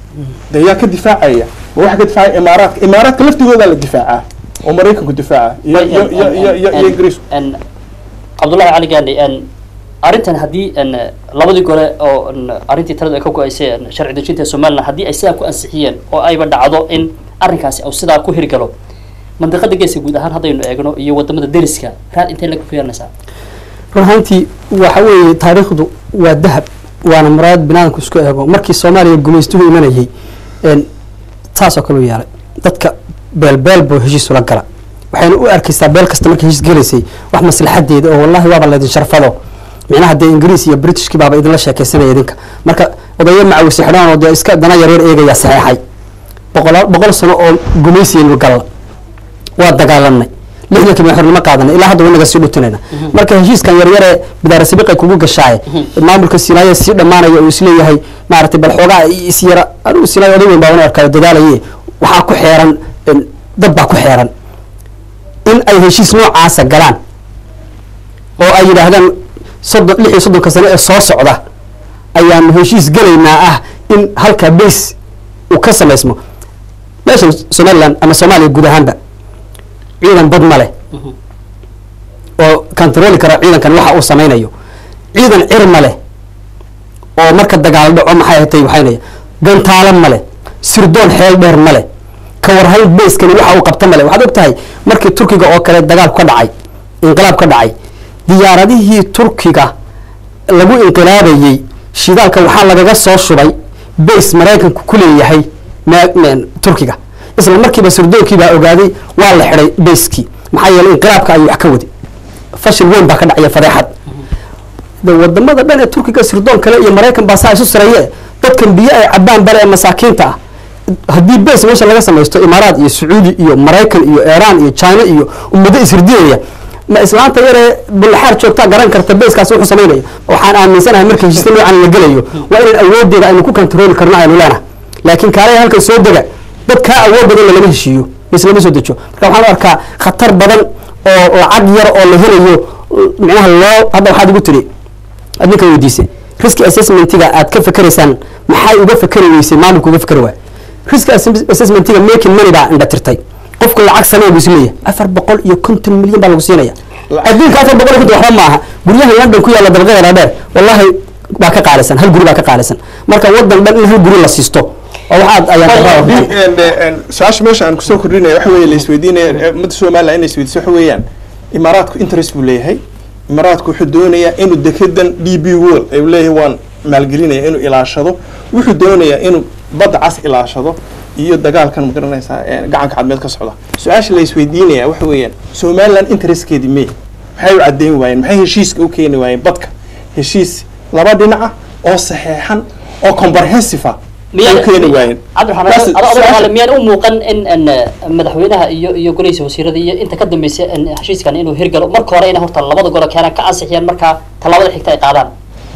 de yaa ka difaacaya ma waxa ka difaacaya imaaraadka imaaraadka laftigoodaa la difaacaa oo maraykanku difaaca iyo iyo iyo iyo iyo iyo ingiriisku n cabdullahi cali gaandhi n arrintan haddii n labadii gole oo n arrintii taladu ay ka go-aysay n sharci dejinta somaliland haddii ay sidaa ku ansixiyeen oo ayba dhacdo in arrinkaasi uu sidaa ku hirgalo mandiqada geeska guud ahaan haddaynu eegno iyo wadamada deriska raad intay laga ku yeelanaysaa run ahaantii waxa weeye taariikhdu waa dahab waana muraayad binaadamku isku eego markii soomaaliya gumaystuhu imanayay een, taasoo kale u yeelay dadka beelbeel buu heshiis ula gala waxayna u arkaysaa beel kasta markay heshiis gelaysay wax maslaxadeeda oo wallahi waaba laydin sharfado micnaha dee ingiriis iyo britishkii baaba idinla sheekaysanaya idinka marka odayo macawisi xidhaan oo dee iska dana yaryar eegaya saxeexay boqol boqol sano oo gumaysiyaynu galla waa dagaalanay lixdankii baan xornimo qaadanay ilaa hadda wanaga sii dhutinayna marka heshiiskan yaryare bidaara sabiqay kugu gashaaye maamulka sinaaye sii dhammaanaya uu isleeyahay maaragtay bal xoogaa is yara anigu sinaaye oday weyn baa wana arkayo dadaalaye waxaa ku xeeran en, dad baa ku xeeran in ay heshiis noocaasa galaan oo ay yidhaahdaan soddon lix iyo soddonka sano ee soo socda ayaanu heshiis gelaynaa ah in halkaa base uu ka samaysmo meeshan somaliland ama soomaaliya guud ahaanba ciidan bad ma leh oo kantarooli kara ciidankan waxa uu samaynayo ciidan cir ma leh oo marka dagaal dhaco maxay hatay waxaynaya gantaalo ma leh sirdoon xeel dheer ma leh ka warhayn bayskani waxa uu qabta ma leh waxaad og tahay markii turkiga oo kale dagaal ka dhacay inqilaab ka dhacay diyaaradihii turkiga lagu inqilaabayey shidaalka waxaa lagaga soo shubay bays maraykanku ku leeyahay ma- ma- turkiga isla markiiba sirdonkii baa ogaaday waa la xidhay bayskii maxaa yeelay inqilaabka ayuu wax ka wadi fashil weyn baa ka dhacaya fadeexad de wadamada dhan ee turkiga sirdoon kale iyo maraykan baa saa isu sareeye dadkan biyo ay cabaan bale ee masaakiinta ah haddii base meesha laga samaysto imaaraat iyo sacuudi iyo maraykan iyo iran iyo china iyo ummado ishirdinaya ma islaanta yaree bullaxaar joogtaa garan karta baskaas wuxuu samaynaya waxaan aaminsanahay marka heshiista noocan la gelayo waa inaan awoodeeda aynu ku kantarooli karno aynu leenahay laakiin kaalaya halkan soo dega dad kaa awood badan lalama heshiiyo bas lama soo dejo marka waxaan u arkaa khatar badan oo lacag yar oo la helayo micnaha loo hadda waxaad igu tiri aad ninka weydiisay risk assessmentiga aad ka fakeraysaan maxay uga fakeri weysay maamulka uga fakeri waay risk assess- assessmentiga making money baa indha tirtay qofku lacag samee buu isleeyahay afar boqol iyo konton milyan baa lagu siinaya adduunka afar boqol iyo konton waxba maaha guryaha london ku yaalla dabaqyada dhaadheer wallahi baa ka qaalisan hal guri baa ka qaalisan marka wadan dhan in hal guri la siisto oo waxaad ayaan darraa runtii. su-aasha meesha aan kusoo kordhinaya waxa weeye la isweydiinaya ummadda somaliland inay isweydiiso waxa weeyaan imaaraadku interest buu leeyahay imaaraadku wuxuu doonayaa inuu dekedan d b wall ay leeyahay waan maalgelinaya inuu ilaashado wuxuu doonayaa inuu badda cas ilaashado iyo dagaalkan ma garanaysaa ee gacanka cadmeed ka socda su-aasha la isweydiinaya waxa weeyaan somaliland interestkeedii mee maxay u caddeyn waayeen maxay heshiiska u keeni waayeen badka heshiis laba dhinac ah oo saxeexan oo comprehensive ah ay u keeni waayeen Taas- su-aasha- cabdiraxmaan miyaan u muuqan in n madaxweynaha iyo iyo golihiisa wasiirada iyo inta ka dambeysay n heshiiskan inuu hirgalo marka hore ina horta labada gole keenaan ka ansixiyaan markaa tallaabada xigta ay qaadaan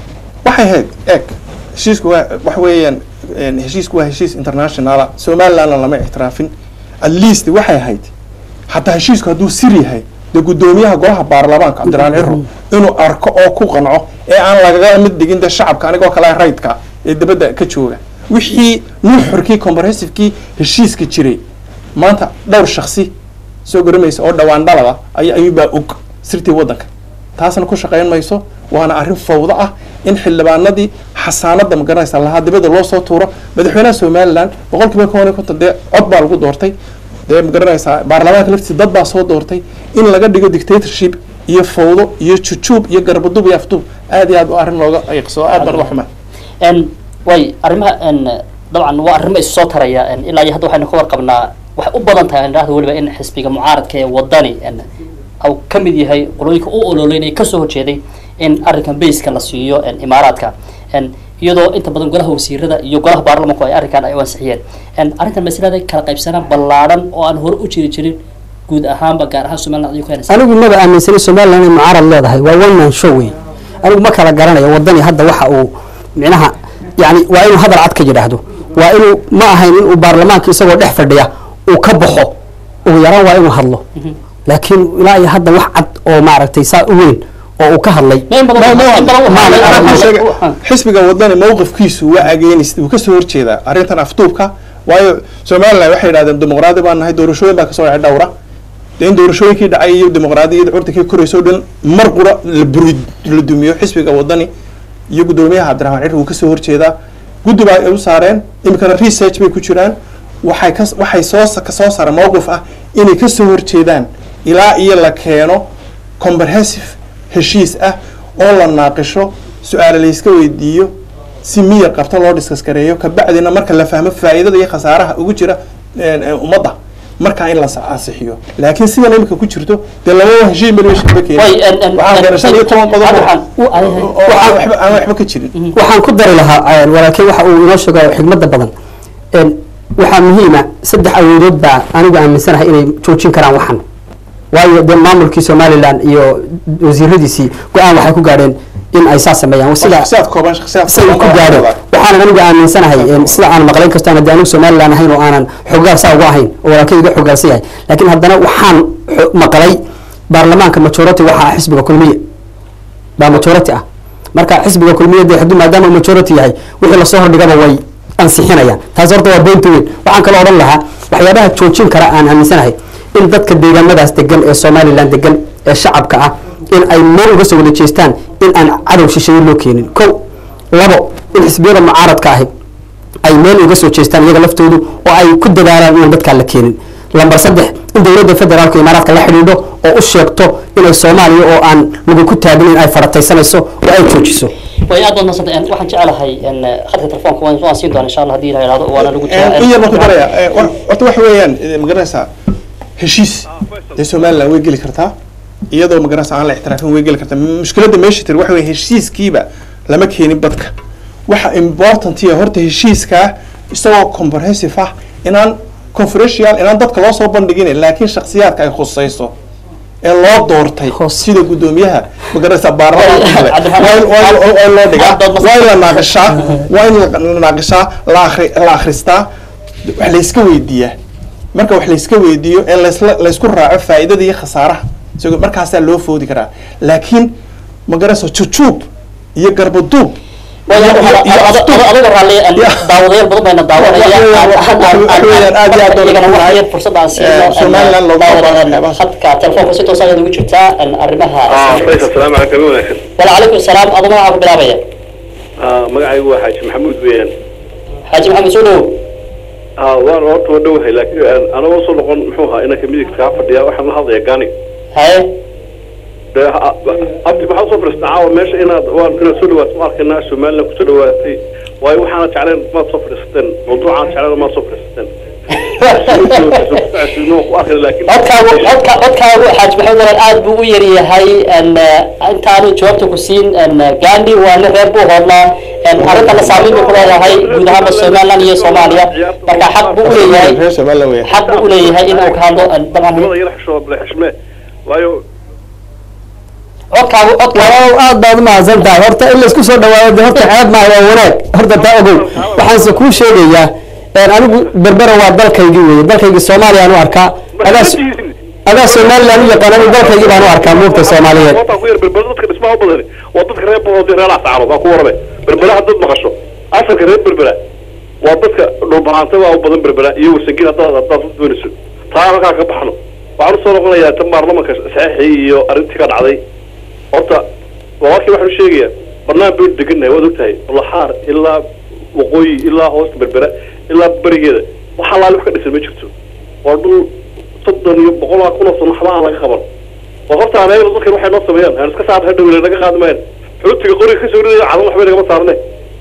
waxay ahayd eg heshiisku waa wax weeyaan een, heshiisku waa heshiis internationala somalilandna lama ictiraafin at least waxay ahayd hataa heshiisku hadduu sir yahay dee guddoomiyaha golaha baarlamaanka cabdiraan ciro inuu arko oo ku qanco ee aan lagaga mid dhigin dee shacabka anigoo kale raydka ee dibadda ka jooga wixii nuuxurkii comprehensive-kii heshiiska jiray maanta dhowr shaksi soo garamaysa oo dhawaan dhalada ay ayuubaa og sirtii waddanka taasna ku shaqayn mayso waana arrin fawdo ah in xildhibaanadii xasaanada magaranaysa lahaa dibadda loo soo tuuro madaxweynaha somaliland boqol kiiba koban iyo konton dee cod baa lagu doortay dee magaranaysaa baarlamaanka laftiisa dad baa soo doortay in laga dhigo dictatorship iyo fawdo iyo jujuub iyo garbadub iyo afduub aad iyo aad u arrin looga ayqso aad baan uga xumaa n way arrimaha n dabcan waa arrimo isu soo taraya n ilaa iyo hadda waxaynu ka warqabnaa waxay u badan tahay indhahda weliba in xisbiga mucaaradka ee wadani n au ka mid yahay qolooyinka u ololeynaya kasoo horjeeday in arrinkan bayska la siiyo n imaaraadka n iyadoo inta badan golaha wasiirada iyo golaha baarlamanku ay arrinkan ay u ansixiyeen n arrintan masalada kala qaybsanaan ballaadhan oo aan hore u jiri jirin guud ahaanba gaar ahaan somaliland ayuu ka helaysa anigu maba aaminsanay somaliland inay mucaarad leedahay waa one man show wey anigu ma kala garanayo wadani hadda waxa uu micnaha yani waa inuu hadal cad ka yidhaahdo waa inuu ma ahayn inuu baarlamaanka isagoo dhex fadhiya uu ka baxo ugu yaraan waa inuu hadlo laakiin ilaa iyo hadda wax cad oo maaragtay saa u weyn oo uu ka hadlay in badan in badan Waxaan waxaa sheegay, xisbiga wadani mowqifkiisu waa ageenist wuu kasoo horjeedaa arrintan afduubka waayo somaliland waxay yidhahdeen dimuqraadi baan nahay doorashooyin baa kasoo dhacay dhowra dee in doorashooyinkii dhacay iyo dimuqraadiyada curdankii korayso dhan mar qura la buri la dumiyo xisbiga wadani iyo guddoomiyaha cabdiraxmaan cir wuu kasoo horjeedaa guddi baa ay u saareen iminkana research bay ku jiraan waxay ka waxay soo kasoo saareen mowqif ah inay kasoo horjeedaan ilaa iyo la keeno comprehensive heshiis ah oo la naaqisho su-aale layska weydiiyo si miyir qabta loo diskas gareeyo kabacdina marka la fahmo faa'iidada iyo khasaaraha ugu jira een, een, ummadda markaa in la sa- ansixiyo laakiin sidan imika ku jirto dee labada heshiis meel meesha kama way keenin n n waxaa keenay shan iyo toban qodob oo- oo aan waxba aan waxba ka jirin waxaan ku dari lahaa een, walaalkey waxa uu inoo sheego xigmadda badan een, waxaa muhiima saddex awoodood baa anigu aaminsanahay inay joojin karaan waxan waayo dee maamulkii somaliland iyo wasiiradiisii go-aan waxay ku gaadheen in ay saas sameeyaan sida shakhsiyaad kooban shakhsiyaad say ku gaadho waxaanan anigu aaminsanahay een, sida aan maqlayn kasto aan anigu somaliland ahayn oo aanan xogaal saa uga ahayn oo walaalkay iga xogaalsan yahay laakiin haddana waxaan xo- maqlay baarlamaanka majority waxaa ah xisbiga kulmiye baa majority ah marka xisbiga kulmiye dee hadduu maadaama uu majority yahay wixii lasoo hordhigaba way ansixinayaan taas horta waa boynta weyn waxaan kaloo odhan lahaa waxyaabaha joojin kara aan aaminsanahay in dadka deegaamadaas degan ee somaliland degan ee shacabka ah in ay meel uga soo wada jeestaan in aan cadow shisheeye loo keenin ko labo in xisbiyada mucaaradka ahi ay meel uga soo jeestaan iyaga laftoodu oo ay ku dadaalaan inaan dadkaa la keenin lambar saddex in dowladda federaalka imaaraadka la xidhiidho oo u sheegto inay soomaaliya oo aan lagu ku taagin in ay farataysanayso oo ay joojiso way aad baad nasanta waxaan jecelahay n khadka telefoonka waan waan siin doona insha allah hadii la yidhahdo waana lagu in yar baan ku daraya Eh, wa- horta waxa weeyaan eh, magaranaysaa heshiis dee somaliland way geli kartaa iyadoo magaranaysa aan la ixtiraafin way geli kartaa mushkiladda meesha tir waxa weeye heshiiskiiba lama keenin badka waxa important iya horta heshiiskaa isagoo comprehensive ah inaan conferential inaan dadka loo soo bandhigin laakiin shakhsiyaadka ay khusayso ee loo doortay sida guddoomiyaha magaranaysa baarlamaanka kale waa in- waa in- waa in loo dhigaa waa in la naaqishaa waa in la naaqishaa la akhri la akhristaa wax layska weydiiyaa marka wax layska weydiiyo ee laysla laysku raaco faa'iidada iyo khasaaraha isagoo markaasaa loo foodi karaa laakiin magaranaysa jujuub iyo garbaduub adiga raalli daawadayaal badan bayna daawanaya fursad aan siino khadka telefoonka si toos ayaad ugu jirtaa arrimaha asalaamu calaykum wanaagsan wacalaykum salaam adu magacaa ku bilaabaya magacaygu waa xaaji maxamuud weeyaan xaaji maxamed soo dhow waan horta waa dhowahay laakiin anagoo soo noqon muxuu ahaa inanka midigta kaa fadhiya waxaan la hadlayaa gani haye dee ha- abdi maxaa usoo fadhiistaa caawa meesha inaad waan inaad soo dhawaato ma arkaynaa somaliland kusoo dhawaatay waayo waxaana jeclayn maad soo fadhiisateen mawduucaan jeclayn maad soo fadhiisateen ku arkayna laakiin codkaagu codka codkaagu xaaji maxamed waran aad buu u yaryahay n intaanu jawaabta ku siin n gandhi waa nin reer buu hoodnaa n arrintana saameyn buu ku leedahay guud ahaanba somaliland iyo soomaaliya marka xaq buu u leeyahay reer somaliland weeyaan xaq buu u leeyahay inuu ka hadlo n dabcan nimada yara xishoo bale xishmee waayo codkaagu codkaagu waaw aad baad umahadsan tahay horta in laisku soo dhawaado de horta ceeb maaha waa wanaag horta taa ogow waxaanse kuu sheegayaa een, anigu berbera waa dalkaygii weeye dalkaygii soomaaliya aan u arkaa adaa so- adaa somaliland u yaqaan anigu dalkaygii baan u arkaa muugta soomaaliyeed Wataan ku yar berbera dadka dhismaha u badani waa dadka reer boqortooy reer ascarood waa ku warame berbera haddaad maqasho asalka reer berbera waa dadka dhulbahanta waa u badan berbera iyo wasangin haddaad haddaad u doonayso taa halkaa ka baxno waxaan usoo noqonayaa tan baarlamanka saxiixii iyo arrintii ka dhacday horta walaalkii waxaan u sheegayaa barnaamij baynu degannahay waad ogtahay laxaar ilaa waqooyi ilaa hoosta berbera ilaa berigeeda wax allaale wax ka dhisan ma jirto waa dhul soddon iyo boqolaa kun oo sano waxba aan laga qaban waa horta aneegna dadkan waxay noo sameeyaan aan iska saarna hadhow naga qaadi maayan xuutiga qoriga kasoo ridaya cadan waxbay nagama saarne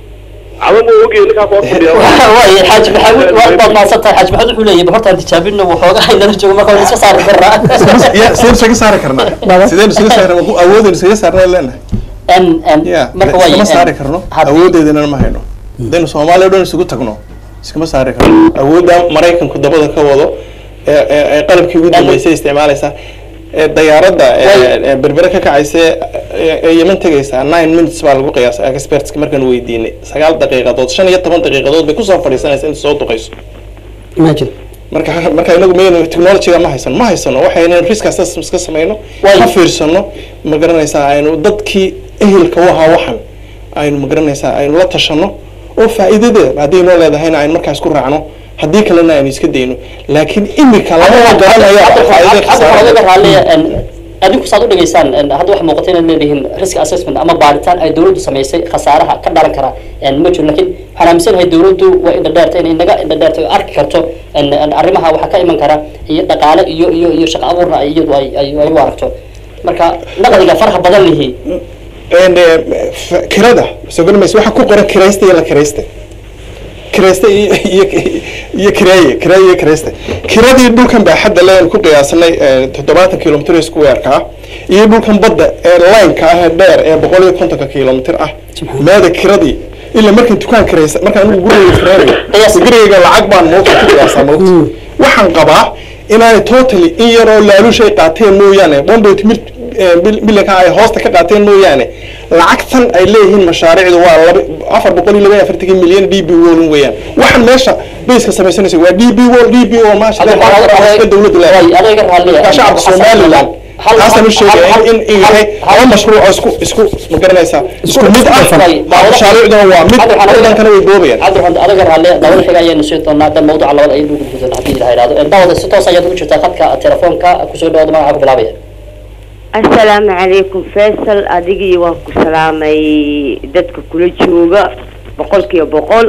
cadan buu ogyahay ninkaas waa fadhiya waay xaaji maxamuud waad baad mahadsan tahay xaaji maxamuud wuxuu leeyahay hortaan tijaabino waxoogaa inala joogo marka waan iska saari karnaa ya sideen isaga saari karnaa sideen isaga saari awoodeen isaga saarnaa leenahay en en ya marka waay iskama saari karno haddii- awoodeedana ma hayno haddaynu soomaaliya o dhan isugu tagno iskama saari karno awoodda maraykanku dabada ka wado ee ee- ee qalabkii ugu dambeysay isticmaalaysa ee dayaaradda ee- Way- ee berbere ka kacaysa ee ee yeman tegaysa nine minutes baa lagu qiyaasay expertska markaan weydiinay sagaal daqiiqadood shan iyo toban daqiiqadood bay kusoo fadhiisanaysa inta soo duqayso imagine marka marka inagu maynu technologyga ma haysano ma haysano waxaynu risk assessment ka samayno Way- ka fiirsano ma garanaysaa aynu dadkii ehelka u ahaa waxan aynu ma garanaysaa aynu la tashano oo faa'iidadeeda haddii noo leedahayna aynu markaas ku raacno haddii kalena aynu iska dayno laakiin imika lama garanaya faa'iidada hadda waxaa laga khasaarada raaliya en adinku saad u dhigaysaan en hadda waxaa muuqata inaad leedihiin risk assessment ama baaritaan ay dawladdu samaysay khasaaraha ka dhalan kara en ma jiro laakiin waxaan aaminsanahay dawladdu waa indha dheerta inay naga indha dheerta oo arki karto en en arrimaha waxaa ka iman kara iyo dhaqaale iyo iyo iyo shaqo abuurna ay iyadu ay ay ay u aragto marka naqdiga faraha badan lihi And, eh, f- kirada soo garamaysa waxaa ku qoran kiraysta iyo la kiraysta kiraysta iyo iyo iyo kireeye kireeye iyo kiraysta kiradii dhulkan baa xadda leen ku qiyaasanay eh, toddobaatan kilomitr square-ka ah iyo dhulkan badda ee line-ka ah ee dheer ee boqol iyo kontonka kilomitr ah meeda kiradii ilaa markan dukaan kiraysa markaan anigu gurigeyga kiraynayo Qiyaas. gurigeyga lacag baan moogta ku qiyaasaa moogta waxaan qabaa inaanay totally in yaroo laaluushay qaateen mooyaane one point mil- eh, bil- milyanka ay hoosta ka qaateen mooyaane lacagtan ay leeyihiin mashaariicdu waa laba afar boqol iyo laba iyo afartankii milyan d b wol weeyaan waxaan meesha bayska samaysanaysa waa d b wol d b wol maasha Allah, waa dowladda leedahay way adiga raaliya waa shacabka somaliland taasaan u sheegaya in in yahay laba mashruuc oo isku isku ma garanaysaa isku mid ah mashaariicduna waa mid wadankana way boobayaan cabdiraxmaan adiga raalle dawada xiga ayaanu siin doonaa dan mawduca labada ayaynu ugu gudbi doonaa haddii ilaha ihahdo En daawada si toos ayaad ugu jirtaa khadka telefoonka kusoo dhawaada magaca ku bilaabaya asalaamu calaykum faysal adigii waan ku salaamay dadka kula jooga boqolkiiba boqol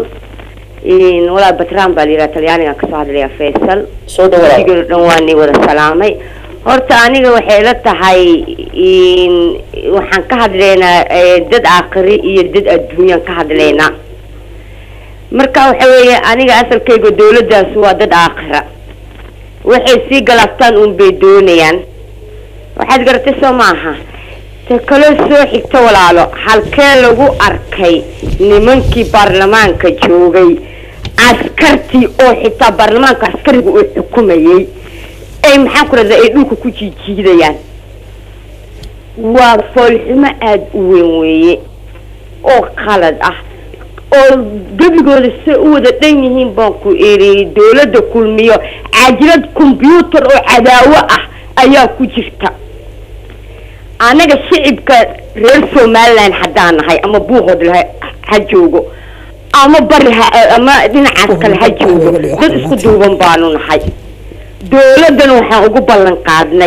In walaa batraan baa layidhaha talyaanigaan kasoo hadlayaa faysal soo dhawaada adigoo dhan waa nii wada salaamay horta aniga waxay la tahay in waxaan ka hadlaynaa eh, dad aakhiri iyo dad adduunyaan ka hadlaynaa marka waxa weeye aniga asalkayga dawladdaas waa dad aakhira waxay sii galabtaan un bay doonayaan waxaad garatay soo maaha ta kaloo soo xigta walaalo halkee lagu arkay nimankii baarlamaanka joogay askartii oo xitaa baarlamaanka askariga uu xukumayay ay maxaan ku rahda ay dhulka ku jiijiidayaan waa foolxumo aada u weyn weeye oo qalad ah oo gebigooda se u wada dhan yihiin baan ku iri dawladda kulmiyo caajilad combyuutar oo cadaawo ah ayaa ku jirta anaga shicibka reer somaliland haddaan nahay ama buuqood laha ha joogo ama bari ha ama dhinacaas kale ha joogo dad isku duuban baanu nahay dawladdan waxaan ugu ballan qaadnay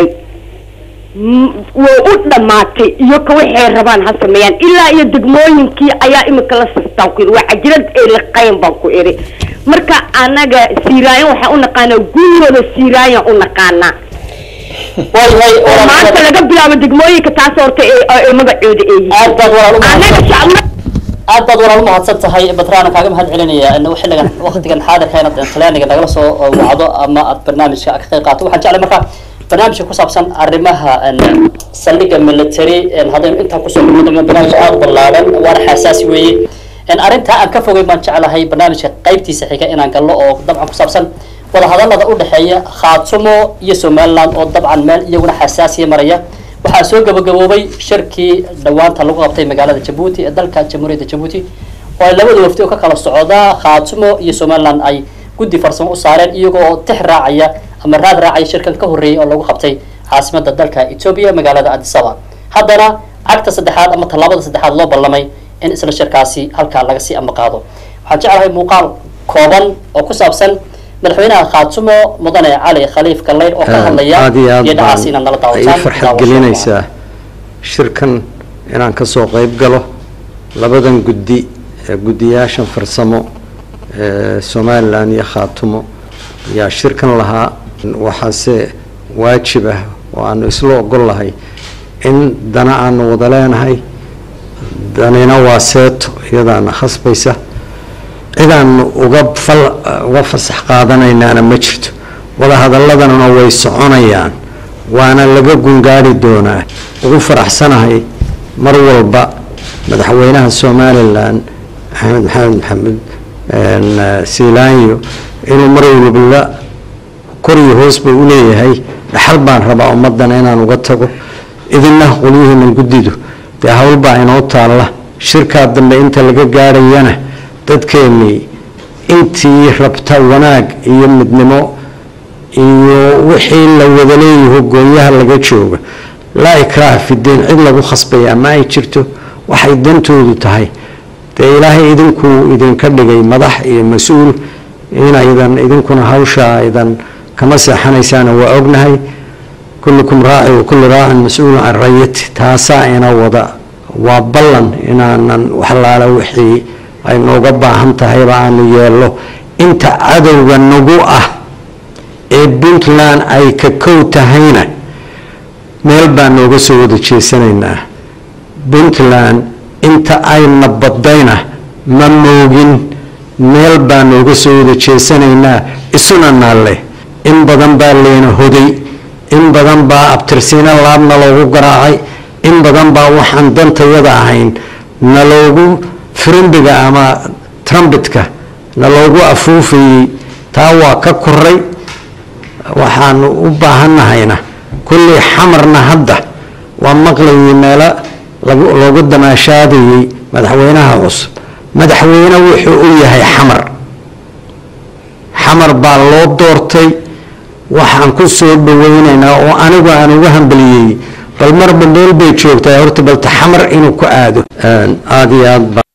m- way u dhammaatay iyo ka waxay rabaan ha sameeyaan ilaa iyo degmooyinkii ayaa imika la sastaan ku yidhi waa cajirad ay liqayn baan ku idhi marka anaga siiraayan waxaan u naqaanaa gurigooda siiraayan u naqaanaa way way oo maanta laga bilaabo degmooyinka taas horta ee ee magacooda ay yihiin aad baad walaal u anaga mahadsan shacab aad baad walaal u mahadsan tahay batraana kaaga mahad celinaya in xilligan waqtigan xaadirka inaad talyaaniga nagala soo wacdo ama aad barnaamijka ka qayb qaato waxaan jeclay marka barnaamijka ku saabsan arrimaha en, saldhigga military en, haddaynu intaan kusoo gudbino barnaamij aad u ballaaran waana xasaasi weeye en, arrintaa aan ka fogay baan jeclahay barnaamijka qaybtiisa xiga inaan galno oo dabcan ku saabsan wadahadalada u dhexeeya khaatumo iyo somaliland oo dabcan meel iyaguna xasaasiya maraya waxaa soo gabagaboobay shirkii dhawaanta lagu qabtay magaalada jabuuti ee dalka jamhuuriyadda jabuuti oo ay labada wafdi oo ka kala socda khaatumo iyo somaliland ay guddi farsamo u saareen iyagoo oo tix raacaya ama raad raacaya shirkan ka horreeyay oo lagu qabtay caasimada dalka etoobiya magaalada adisaba haddana cagta saddexaad ama tallaabada saddexaad loo ballamay in isla shirkaasi halkaa laga sii ambaqaado waxaan jeclahay muuqaal kooban oo ku saabsan madaxweynaha khaatumo mudane cali khaliif galleyd oo ka hadlaya aad iyo aad iyo dhacaas baan inaad nala ay daawataan farxad gelinaysaa shirkan inaan ka soo qayb galo labadan guddi ee guddiyaashan farsamo ee somalilan iyo khaatumo ayaa shirkan lahaa waxaase waajib ah oo aanu isla ogol lahay in dana aanu wada leenahay danina waa seeto iyadaana khasbaysa cidaanu uga fal uga fasax qaadanaynaana ma jirto wadahadalladanuna way soconayaan waana laga gungaari doonaa ugu faraxsanahay mar walba madaxweynaha somalilan axmed maxamed maxamed siilaanyo inuu mar walba koriyo hoosba u leeyahay dhaxal baan rabaa ummadana inaan uga tago idina qolyihiinan guddidu dee howlbaa inoo taalla shirkaa dambe inta laga gaarayana dadkeennii intii rabta wanaag iyo midnimo iyo wixii la wada leeyaho goonyaha laga jooga laa ikraaha fidiin cid lagu khasbaya ma ay jirto waxay dantoodu tahay dee ilaahay idinkuu idinka dhigay madax iyo mas-uul inaydan idinkuna hawsha aydan kama seexanaysaana waa ognahay kullukum raaci wa kullu raacin mas-uulun can rayati taasaa ina wada waa ballan inaanan waxlaala wixii ay nooga baahan tahayba aanu yeello inta cadowga nagu ah ee puntland ay ka kow tahayna meel baa nooga soo wada jeesanaynaa puntland inta ayna badayna ma moogin meel baa nooga soo wada jeesanaynaa isuna naalle in badan baa leena hoday in badan baa abtirsiino laabna loogu garaacay in badan baa waxaan dantayada ahayn na loogu firimbiga ama trumbitka na loogu afuufayey taa waa ka koray waxaanu u baahannahayna kullii xamarna hadda waa maqlayay meelo lagu- loogu damaashaadayey madaxweynaha cusub madaxweyne wuxuu u yahay xamar xamar baa loo doortay waxaan ku soo dhaweynaynaa oo anigu aan uga hambaliyey bal marba meel bay joogtaa horta balta xamar inuu ku aado aada iyo aad baa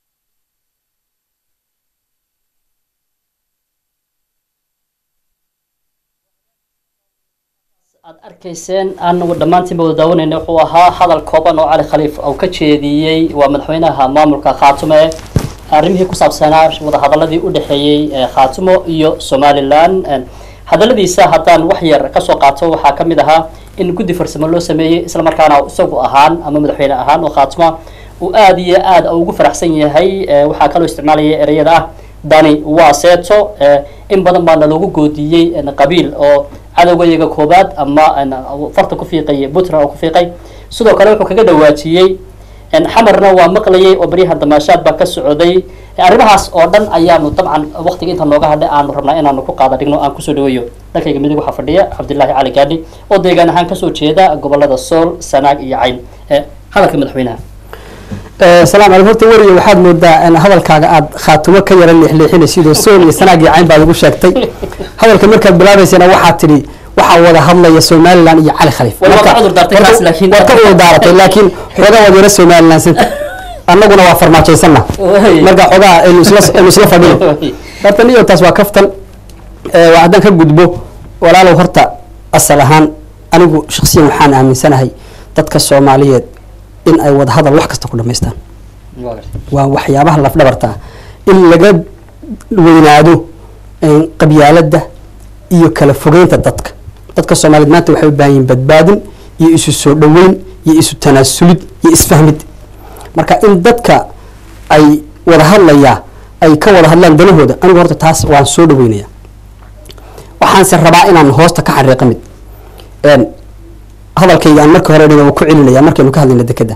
aad arkayseen anagu dhammaantiinba wada daawanayna wuxuu ahaa hadal kooban oo cali khaliif uu ka jeediyey waa madaxweynaha maamulka khaatume arrimihii ku saabsanaa wadahadaladii u dhexeeyey ee khaatumo iyo somalilan hadaladiisa haddaan wax yar kasoo qaato waxaa ka mid ahaa in guddi farsamo loo sameeyey islamarkaana isagu ahaan ama madaxweyne ahaan oo khaatuma uu aada iyo aada ugu faraxsan yahay Eh, waxaa kaloo isticmaalaya ereyada ah dani waa seeto Eh, in badan baana loogu goodiyey eh, qabiil oo cadowgayaga koobaad ama eh, farta ku fiiqay puntland oo ku fiiqay sidoo kale wuxuu kaga dhawaajiyey En xamarna waa maqlayay oo baryahan damaashaad baa ka socday Eh, arrimahaas oo dhan ayaanu dabcan waqtiga inta nooga hadhay aanu rabnaa inaanu ku qaada dhigno aan kusoo dhaweeyo dalkayga midig waxaa fadhiya cabdilaahi cali gaadhi oo deegaan ahaan kasoo jeeda gobolada sool sanaag iyo cayn Eh, hadalka madaxweynaha salaam calaykum horta weriye waxaad moodaa in hadalkaaga aad khaatumo ka yara leexleexinaysidoo sool iyo sanaag iyo cayn baad ugu sheegtay hadalka markaad bilaabaysana waxaad tidhi waxaa wada hadlaya somalilan iyo cali khaliif Waa Marka- ka cudur daartay marka- kaas, laakiin- waad ka cudur daaratay laakiin xoogaa waad yara somalilan santa annaguna waa farmaajaysana Way. marka xoogaa aynu isla aynu isla fadhino horta niyo taas waa kaftan Eh, waa haddaan ka gudbo walaalow horta asal ahaan anigu shaksiyan waxaan aaminsanahay dadka soomaaliyeed in ay wada hadal wax kasta ku dhamaystaan waa waxyaabaha lafdhabarta ah in laga weynaado eh, qabyaaladda iyo kala fogeynta dadka dadka soomaaliyeed maanta waxay u baahan yihiin badbaadin iyo isu soo dhoweyn iyo isu tanaasulid iyo isfahmid marka in dadka ay wada hadlayaa ay ka wada hadlaan danahooda anigu horta taas waan soo dhaweynaya waxaanse rabaa inaan hoosta ka xariiqa mid Een, hadalkayga aan marka hore dhiga ku celinaya markaynu ka hadlayna dekeda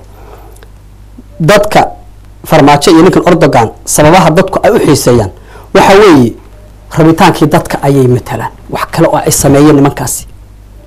dadka farmaajo iyo ninkan ordogan sababaha dadku ay u xiiseeyaan waxa weeye rabitaankii dadka ayay matalaan wax kale oo ay sameeyeen nimankaasi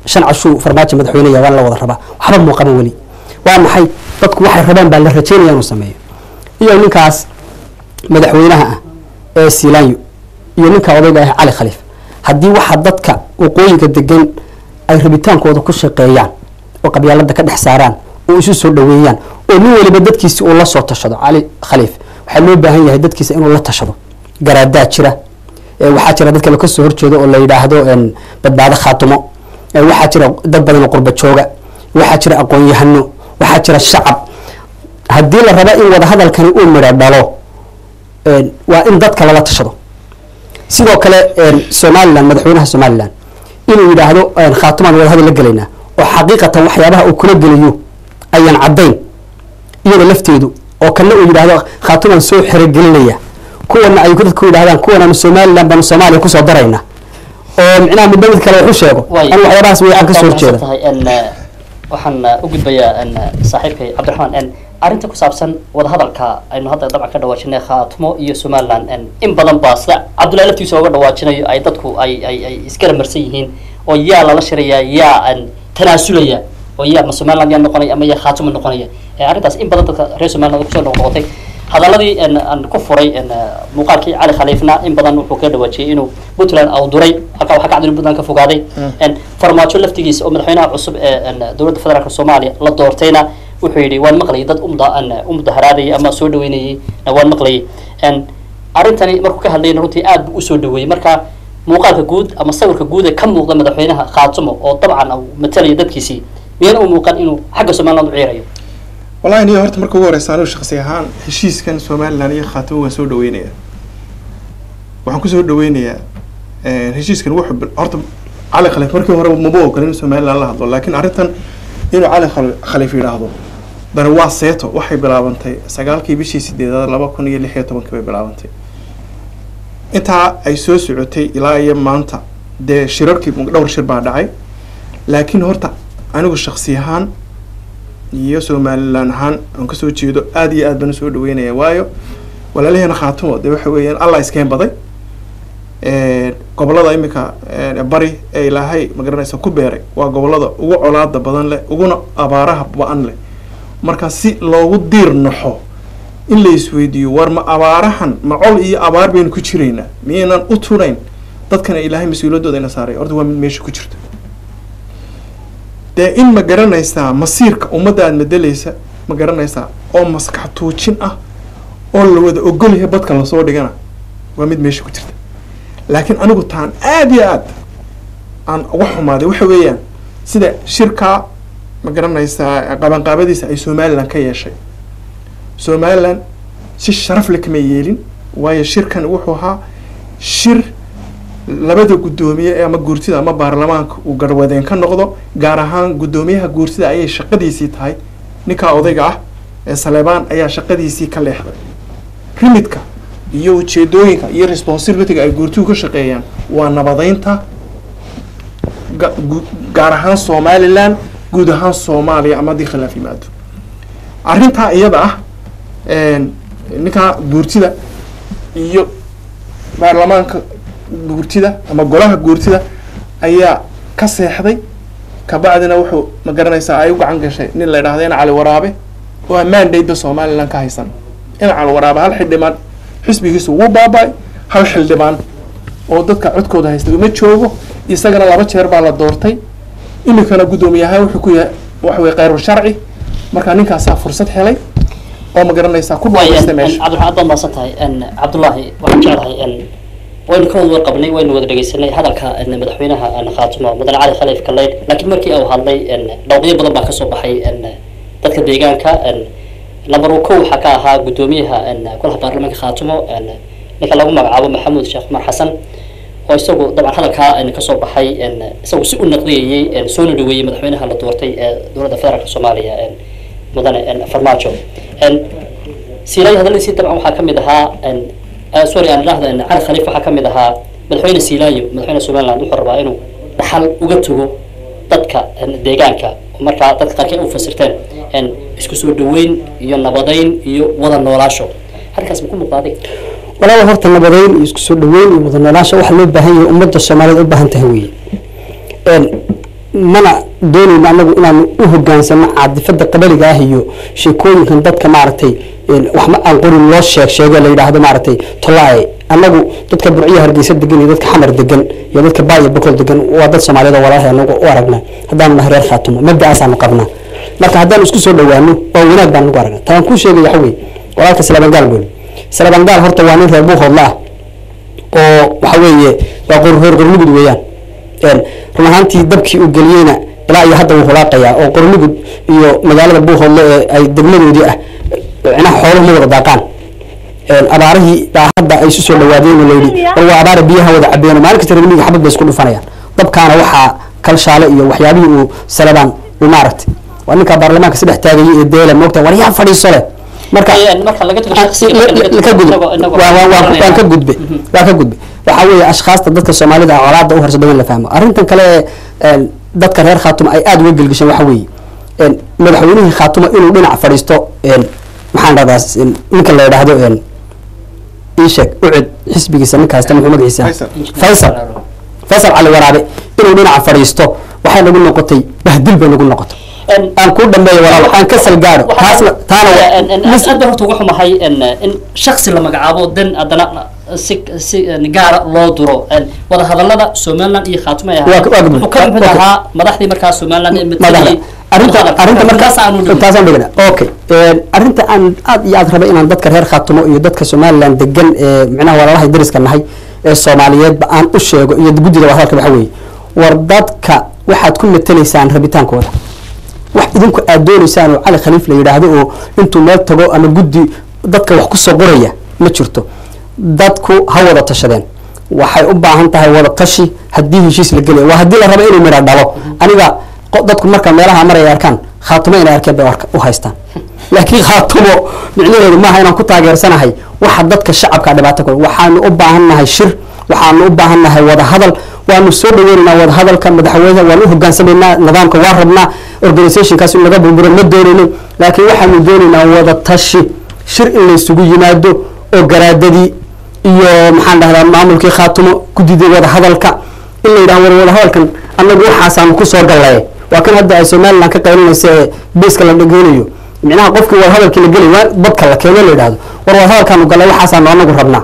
shan cashuu farmaajo madaxweyneya waan la wada rabaa waxba muuqaba weli waa maxay dadku waxay rabaan baa la rajeynaya inuu sameeyo iyo ninkaas madaxweynaha ah ee siilaanyo iyo ninka odayga ah cali khaliif haddii waxa dadka waqooyiga degan ay rabitaankooda ku shaqeeyaan oo qabyaalada ka dhex saaraan oo isu soo dhaweeyaan oo nin waliba dadkiisa uu la soo tashado cali khaliif waxaa loo baahan yahay dadkiisa inuu la tashado garaadaa jira ee waxaa jira dad kale kasoo horjeeda oo la yidhaahdo een, badbaado khaatumo ee waxaa jira dad badan oo qurba jooga waxaa jira aqoon-yahano waxaa jira shacab haddii la rabo in wadahadalkani uu midho dhalo een, waa in dadka lala tashado sidoo kale een, somalilan madaxweynaha somalilan inuu yidhaahdo een, khaatumaan wadahadal la gelaynaa oo xaqiiqatan waxyaabaha uu kula gelayo ayaan caddayn iyada lafteedu oo kana uu yidhaahdo khaatumaan soo xerogelinaya kuwana ay dadku yidhahdaan kuwanaan somalilan baanu soomaaliya kusoo darayna oo micnaha midba mid kale wax u sheego Way. anu waxyaabahaas way aan ka soo horjeeda tahay n waxaan uh, u gudbayaa n saaxiibkay cabdiraxmaan n arrinta ku saabsan wadahadalka aynu hadda dabcan ka dhawaajinay khaatmo iyo somaliland n in badan baa sida cabdullahi laftiisa ooga dhawaajinayo ay dadku ay ay ay iskala marsan yihiin oo yaa lala shirayaa yaa n tanaasulaya oo yaa ma somaliland yaa noqonaya ama yaa khaatimo noqonaya Eh, arrintaas in badan dadka reer somaliland kusoo noqnoqotay hadaladii n aan ku furay n muuqaalkii cali khaliifna in badan wuxuu ka dhawaajiyey inuu puntland awduray halkaa waxaa ka cadin puntland ka fogaaday n farmaajo laftigiisa oo madaxweynaha cusub ee n dowladda federaalk soomaaliya la doortayna wuxuu yidhi waan maqlayay dad umda n u mudaharaadayay ama soo dhaweynayay na waan maqlayay n arrintani markuu ka hadlayna runtii aad buu usoo dhaweeyey marka muuqaalka guud ama sawirka guud ee ka muuqda madaxweynaha khaatumo oo dabcan uu matalaya dadkiisii miyana u muuqan inuu xagga somaliland u ciirayo wallahi niyo horta marka ugu horeysa anigu shakhsi ahaan heshiiskan somaliland iyo khaatimo waan soo dhaweynayaa waxaan kusoo dhaweynayaa heshiiskan wuxuu bil- horta cali khaliif markii hore maba ogolin in somaliland la hadlo laakiin arrintan inuu cali Khal- khaliif yidhaahdo dani waa seeto waxay bilaabantay sagaalkii bishii sideedaad laba kun iyo lix iyo tobankii bay bilaabantay intaa ay soo socotay ilaa iyo maanta dee shirarkii dhowr shir baa dhacay laakiin horta anigu shakhsi ahaan iyo somalilan ahaan aan kasoo jeedo aad iyo aad baan usoo dhaweynaya waayo walaalaheena khaatumo dee waxa weeyaan allah iskeen baday gobolada imika bari ee ilaahay magaranaysa ku beeray waa gobolada ugu colaada badan leh uguna abaaraha ba-an leh marka si loogu diir naxo in la isweydiiyo war ma abaarahan ma col iyo abaar baynu ku jiraynaa miyaynan u tunayn dadkana ilaahay mas-uuliyaddooda ina saaray horta waa mid meesha ku jirta dee in ma garanaysaa masiirka ummadda aad madelaysa ma garanaysaa oo maskax tuujin ah oo la wada ogolyahay badka lasoo dhigana waa mid meesha ku jirta laakiin anigu taan aad iyo aad aan uga xumaaday waxa weeyaan sida shirkaa ma garanaysaa qabanqaabadiisa ay somaliland ka yeeshay somaliland si sharaf le kama yeelin waayo shirkan wuxuu ahaa shir labada guddoomiye ee ama guurtida ama baarlamaanka uu garwadeen ka noqdo gaar ahaan guddoomiyaha guurtida ayay shaqadiisii tahay ninkaa odayga ah ee saleebaan ayaa shaqadiisii ka leexday rimidka iyo ujeedooyinka iyo responsibilityga ay guurtigu ka shaqeeyaan waa nabadeynta ga- gu- gaar ahaan somaliland guud ahaan soomaaliya ama haddii khilaaf yimaado arrintaa iyada ah ninkaa guurtida iyo baarlamaanka guurtida ama golaha guurtida ayaa ka seexday kabacdina wuxuu ma garanaysaa ay u gacan gashay nin la idhaahdo in cali waraabe oo ammaan dhayda somaliland ka haysan in cali waraabe hal xildhibaan xisbigiisu wuu baaba-ay hal xildhibaan oo dadka codkooda haysta uma joogo isagana laba jeer baa la doortay iminkana guddoomiyahaan wuxuu ku yahay waxa weye kheyru sharci marka ninkaasaa fursad helay oo ma garanaysaa ku dhawaystay meesha cabdiraxmaan aad baad mahadsan tahay cabdullaahi waxaan jeclahay waynu ka wada warqabnay waynu wada dhegeysanay hadalka madaxweynaha khaatumo mudan cali khaliif kaleyd laakiin markii uu hadlay dhawqyo badan baa kasoo baxay dadka deegaanka lambar kow waxaa ka ahaa guddoomiyaha golaha baarlamaanka khaatumo ninka lagu magacaabo maxamuud sheekh cumar xasan oo isagu dabcan hadalkaa kasoo baxay isagu si u naqdiyayey soona dhaweeyey madaxweynaha la doortay ee dowladda federaalk soomaaliya mudane farmaajo siilay hadaladiisii dabcan waxaa kamid ahaa sorry aan idhaahda cali khaliif waxaa kamid ahaa madaxweyne siilaayo madaxweyne somaliland wuxuu rabaa inuu dhaxal uga tago dadka deegaanka markaa dadka qaarkii ay u fasirteen isku soo dhaweyn iyo nabadeyn iyo wada noolaasho halkaas ma ku muuqda adiga walaal horta nabadeyn iyo isku soo dhaweyn iyo wada noolaansha waxa loo baahan yahay ummadda soomaaliyeed u baahan tahay weeye mana doonayno anagu inaanu u hogaansano caadifada qabaliga ah iyo sheekooyinkan dadka maaragtay een, wax ma aan qorin loo sheeg sheego la yidhaahdo maaragtay tolaaye anagu dadka burciya hargeysa degan iyo dadka xamar degan iyo dadka baaya bokol degan waa dad soomaaliyeed oo walaalahay anagu u aragnaa haddaanu nahay reer khaatumo mabda'aasaanu qabnaa marka haddaanu isku soo dhawaano waa wanaag baan nagu aragnaa taan kuu sheegaya waxa weeye walaalka salabangaal booli salabangaal horta waa nin reer buuhoodla ah oo waxa weeye waa qor reer qorlugud weeyaan een run ahaantii dabkii uu geliyeyna ilaa iyo hadda wuu hulaaqayaa oo qorlugud iyo magaalada buuhoodle ee ay degmadoodii ah cinaha xooluhu ma wada daaqaan een abaarihii baa hadda ay isu soo dhawaadeen oo layidhi war waa abaara biyaha wada cabeeno maalin kasta reermiyiga xabad bay isku dhufanayaan dabkaana waxaa kalshaale iyo waxyaabihii uu salabaan uu maaragtay waa ninkaa baarlamaanka saddex taagayay ee deela moogta war yaa fadhiiso leh marka marka laga tago shakhsiga marka laga tago ka gudbe inagoo- inagoo waa- waa- waa- garanaya. waan ka gudbe waa ka gudbe waxaa weeye ashkhaasta dadka soomaalida ah colaada u horsada in la fahmo arrintan kale ee een, dadka reer khaatuma ay aada uga gelgisheen waxa weeye een, madaxweynihii khaatuma inuu dhinac fadhiisto een, maxaan dhahdaa een, ninka la yidhaahdo een, ii sheeg ucid xisbigiisa ninkaasta muxuu magaciisa Faysal. faysal faysal cali waraabe inuu dhinac fadhiisto waxay nagu noqotay bahdil bay nagu noqotay aan kuu dhambeeyo walaal aan ka salgaadho taasna taana waa- aad baan horta uga xumahay in in shaksi la magacaabo dan haddana si si gaara loo duro wada hadalada somaliland iyo khaatuma ay Waa- waa gudbay. wuxuu ka mid Okay. ahaa madaxdii markaa somaliland ee madaxda matalayay arrinta arrinta markaas aanu dhigin taasaan dhigana okay Een, arrinta aan aad iyo aad rabay inaan dadka reer khaatumo iyo dadka somaliland degan ee micnaha walaalahay dariska nahay ee soomaaliyeedba aan u sheego iyo guddida wadahadalka waxa weeye war dadka waxaad ku matalaysaan rabitaankooda wax idinku aad doonaysaan oo cali khaliif la yidhaahdo oo intuu meel tago ama guddi dadka wax kusoo qoraya ma jirto dadku ha wada tashadeen waxay u baahan tahay wada tashi haddii heshiis la gelaya waa haddii la rabo inuu midha dhalo aniga qo- dadku marka meelaha maray ay arkaan khaatumo inay arkeen bay u arka- u haystaan laakiin khaatumo micnaheedu maaha inaan ku taageersanahay waxa dadka shacabka dhibaato ku waxaanu u baahannahay shir waxaanu u baahannahay wada hadal waanu soo dhaweynaynaa wada hadalka madaxweynaha waanu u hogaansamaynaa nidaamka waa rabnaa organizationkaas in laga burburo ma doonayno laakiin waxaanu doonaynaa wada tashi shir in laysugu yimaado oo garaadadii iyo maxaan dhahdaa maamulkii khaatumo guddidii wada hadalka in la yidhaha war wada hadalkan annagu waxaasaanu kusoo gallaye waa kan hadda ay somaliland ka qaylinaysa ee beeska la dhageynayo micnaha qofkii wada hadalkii la gelay waa dadka la keeno la yidhahdo war wada hadalkaanu gallay waxaasaanu anagu rabnaa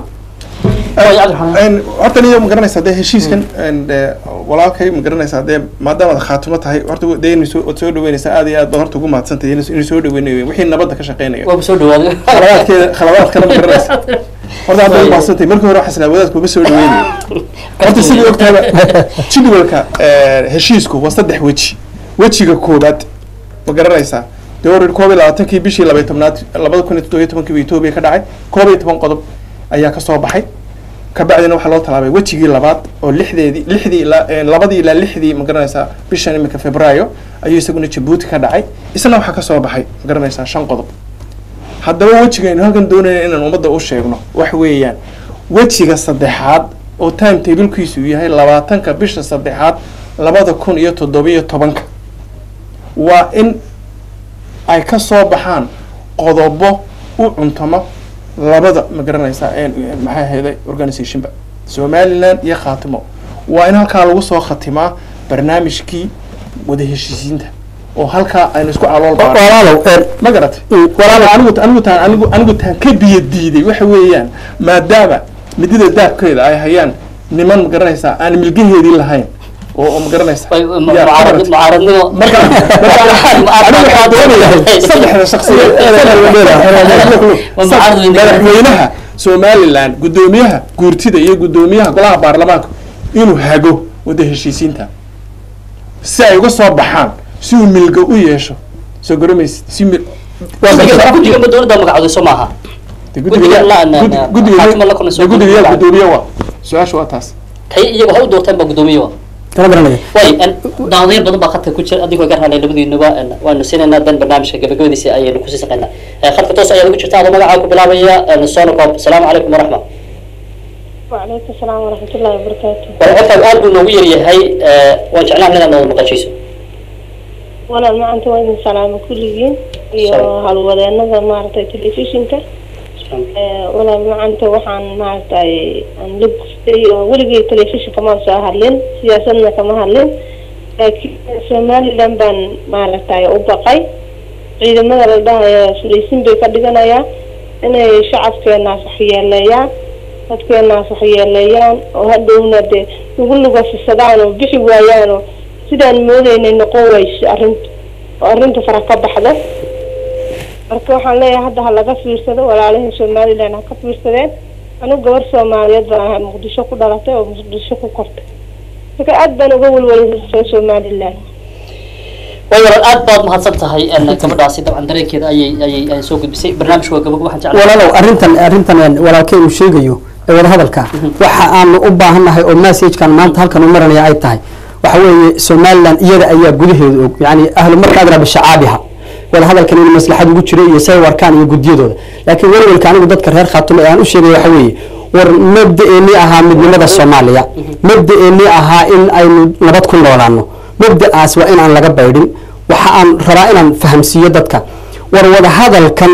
Een, horta niyo ma garanaysaa dee heshiiskan een, dee, walaalkay ma garanaysaa dee maadaamaad khaatumo tahay horta dee inay soo waad soo dhaweynaysaa aad iyo aad baad horta ugu mahadsantahay inay inay soo dhaweynayo wixii nabadda ka shaqeynaya waaba soo dhawaaday khaladaadkeeda khaladaadkana ma garanaysaa horta aad baad mahadsantahay markii hore waxaa wadaadku uma soo dhaweynayo horta sidii ogtaaba jadwalka eh, heshiisku waa saddex weji wejiga koobaad ma garanaysaa dee hor koob iyo labaatankii bishii labaiy tobnaad labada kun iyo toddobiyo tobankii buu etoobiya ka dhacay koob iyo toban qodob ayaa ka soo baxay kabacdina waxaa loo talaabay wejigii labaad oo lixdeedii lixdii ilaa eh, labadii ilaa lixdii ma garanaysaa bishan iminka februaayo ayuu isaguna jabuuti ka dhacay isna waxaa ka soo baxay ma garanaysaa shan qodob haddaba wejigaynu halkan doonayna inaan ummadda u sheegno wax weeyaan wejiga saddexaad oo time tablekiisu yahay labaatanka bisha saddexaad labada kun iyo toddobiyo tobanka waa in ay ka soo baxaan qodobo u cuntamo labada ma garanaysaa een- een maxay ahayday organizationba somaliland iyo khaatimo waa in halkaa lagu soo khatimaa barnaamijkii wada heshiisiinta oo halkaa aynu isku calool baarno walaalow een, ma garatay Mm, walaal anigu anigu taan anigu anigu taan ka biyo diiday waxa weeyaan maadaama midida daabkeeda ay hayaan niman ma garanaysaa aan milgaheedii lahayn oo oo ma garanaysaa Way- yaa, mucaarad- maaragtay. mucaaradnimo marka marka anigu waxaan doonayaa saddexda shakhsiyeed Waa mucaarad weyn. madaxweynaha somaliland guddoomiyaha guurtida iyo guddoomiyaha golaha baarlamaanka inuu hago wada heshiisiinta si ay uga soo baxaan si uu milga u yeesho soo garamaysid si mil guddiga guddiga ma dowladda magacooday soo maaha Guddiga la- na- na- xaakimo la kulmayso guddiga guddiga. gudoomiye waa su-aasha waa taas kay iyagu ha u doorteen baa guddoomiye wa kama garanaya way daawadayaal badan baa khadka ku jira adigoo garhanay labadiinuba een, waanu siinaynaa dan barnaamijka gabagabadiisa ayaynu kusii saqaynaa Eh, khadka toos ayaad ugu jirta adoo magacaa ku bilaabaya een, sonocob asalaamu calaykum waraxma وعليكم السلام ورحمة الله وبركاته wal codkaaga aad buu noogu yaryahay eh, waan jeclaan inaad nooda maqashiiso ولا ما أنت وين سلام كلين iyo Salaam. halwadeenada maaragtay telefishinka Eh, walaal macanta waxaan maaragtay aan la gustay oo weligay telefishinka maan soo hadlin siyaasadna kama hadlin laakiin somaliland baan maaragtay u baqay ciidamada la dhahayo sulaysin bay ka dhiganayaan inay shacabkeenaas waxyeeleeyaan dadkeenaas waxyeeleeyaan oo hadhowna dee lagu lugasisadaan oo bixi waayaan oo sidaan moodeynay noqon wayso arrinta oo arrinta fara ka baxdo marka waxaan leeyahay hadda ha laga fiirsado walaalihii somaliland ha ka fiirsadeen anigu gabar soomaaliyeed baan ahay muqdisho ku dhalatay oo muqdisho ku kortay marka aad baan uga welwelay somaliland way walaal aad baad mahadsan tahay en gabadhaasi dabcan dareenkeeda ayay ayay ay soo gudbisay barnaamijka waa gabag waxaan jeclahay walaalow arrintan arrintan een walaalkay uu sheegayo ee wadahadalka waxa aanu u baahannahay oo messagekan maanta halkan u maranaya ay tahay waxa weeye somaliland iyada ayaa gudaheeda og yani ahlu markaadra bishacaabiha wadahadalkan in maslaxad ugu jiro iyo say warkaan iyo guddiyadooda laakiin welwelka anigu dadka reer khaatumo ee aan u sheegay waxa weeye war mabda-eenii ahaa midnimada soomaaliya mabda-eenii ahaa in aynu nabad ku noolaano mabda-aas waa in aan laga baydhin waxa aan rabaa inaan fahamsiiyo dadka war wadahadalkan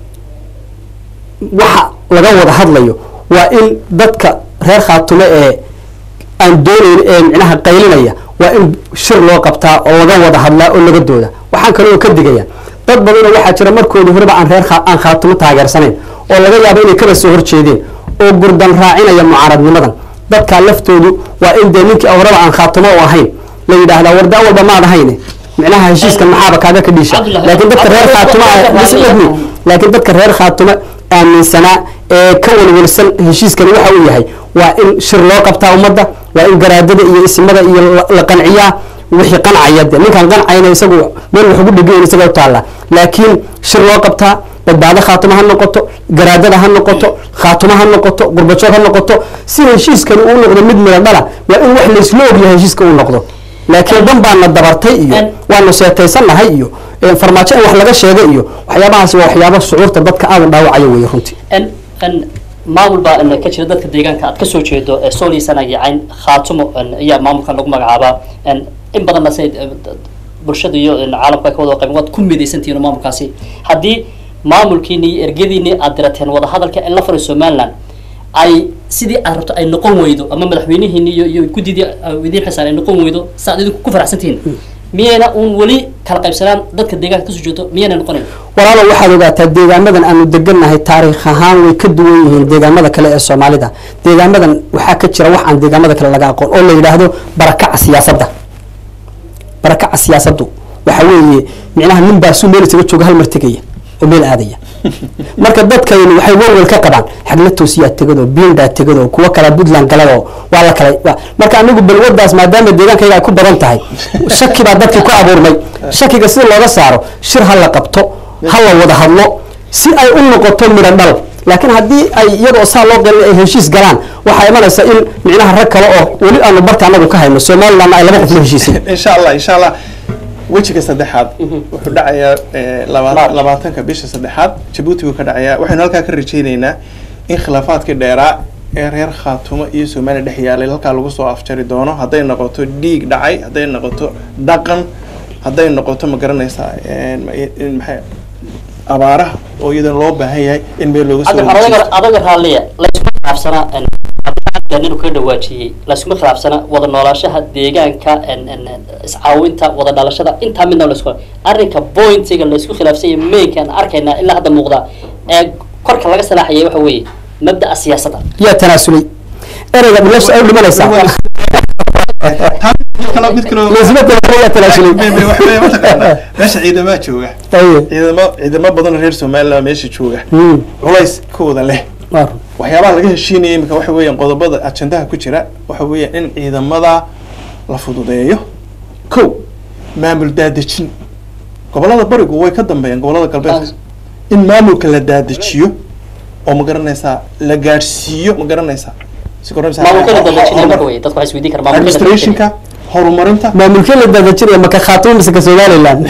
waxa laga wada hadlayo waa in dadka reer khaatumo ee aan doonayn ee micnaha qaylinaya waa in shir loo qabtaa oo laga wada hadlaa oo laga dooda waxaan kaloo ka digaya dad badanoo waxaa jira markoodii horeba aan reer aan khaatumo taageersanayn oo laga yaabo inay kala soo horjeedeen oo gurdan raacinaya mucaaradnimadan dadkaa laftoodu waa in dee ninkii horeba aan khaatumo u ahayn la yidhaahdaa wardaa walba maad ahayne micnaha heshiiskan maxaaba kaaga ka dhiisha laakiin dadka reer khaatumo laakiin dadka reer khaatumo aaminsanaa ee ka welwelsan heshiiskani waxa uu yahay waa in shir loo qabtaa ummadda waa in garaadada iyo isimada iyo la qanciyaa wixii qancaya de ninkaan qancayna isagu meel wax ugu dhegayn isaga u taalla laakiin shir loo qabtaa badbaado khaatumo ha noqoto garaadada ha noqoto khaatumo ha noqoto gurbajood ha noqoto si heshiiskani uu noqdo mid mila dhala waa in wax laysla ogyahay heshiiska uu noqdo laakiin dan baana dabartay iyo waanu seetaysannahay iyo farmaajo in wax laga sheegay iyo waxyaabahaas waa waxyaabo shucuurta dadka aada u dhaawacaya weeye runtii en en maamul baa en ka jira dadka deegaanka aad kasoo jeedo ee sooliisana yacayn khaatumo en ayaa maamulkan lagu magacaabaa en in badanna say bulshada iyo en caalamka ay ka wada qayban waad ku midaysantihiin oo maamulkaasi haddii maamulkiini iyo ergadiini aad dirateen wadahadalka in la faray somaliland ay sidii aad rabto ay noqon weydo ama madaxweynihiini iyo iyo guddidii idiin xisaan ay noqon weydo saaad idinku ku faraxsantihiin miyayna uun weli kala qaybsanaan dadka deegaanka kasoo jeedo miyayna noqonayn walaalow waxaad ogaataa deegaamadan aanu degannahay taariikh ahaan way ka duwan yihiin deegaamada kale ee soomaalida deegaamadan waxaa ka jira wax aan deegaamada kale laga aqoon oo la yidhaahdo barakaca siyaasadda barakaca siyaasaddu waxa weeye micnaha nin baa suu meel isaga jooga hal mar tegaya oo meel aadaya marka dadkaynu waxay welwel ka qabaan xagla toosiyaa tegado biindaa tegado kuwa kala puntland galado waa la kala marka anigu balwadaas maadaama deegaankayga ay ku badan tahay shaki baa dadkii ku abuurmay shakiga sida looga saaro shir ha la qabto ha la wada hadlo si ay u noqoto midho dhal laakiin haddii ay iyadoo saa loo gelin ay heshiis galaan waxaa imanaysa in micnaha rag kale oo weli aanu barta anagu ka hayno somalilandna ay laba qof la heshiisay insha allah insha allah wejiga saddexaad wuxuu dhacayaa laba labaatanka bisha saddexaad jabuuti buu ka dhacayaa waxaynu halkaa ka rajayneynaa in khilaafaadkii dheeraa ee reer khaatumo iyo soomaaliya dhex yaalay halkaa lagu soo afjari doono hadday noqoto dhiig dhacay hadday noqoto dhaqan hadday noqoto ma garanaysaa maxay abaaraha oo iyadana loo baahan yahay in meel looga soo adaga adaga raalliya layskuma khilaafsanaa inuu ka dhawaajiyey layskuma khilaafsana wada noolaashaha deegaanka iscaawinta wada dhalashada intaa midna laysku arrinka pointiga laysku khilaafsanya mainkaan arkaynaa ilaa hadda muuqda ee korka laga salaaxayay waxa weeye mabda'a siyaasadda yaa tanaasulay ereyga bilasha ay u dhimanaysaa meesha ciidamaa jooga ciidamo ciidamo badan reer somaliland meesha jooga culayskooda leh waxyaabaha laga heshiinaya imika waxa weeyaan qodobada ajendaha ku jira waxa weeyaan in ciidamada la fududeeyo ko maamul daadejin gobolada barigu way ka dambeeyaan gobolada galbeedka in maamulka la daadejiyo oo ma garanaysaa la gaadhsiiyo ma garanaysaa administrationka horumarinta maamulkee la daadajinaya maka khaatimo mise ka somaliland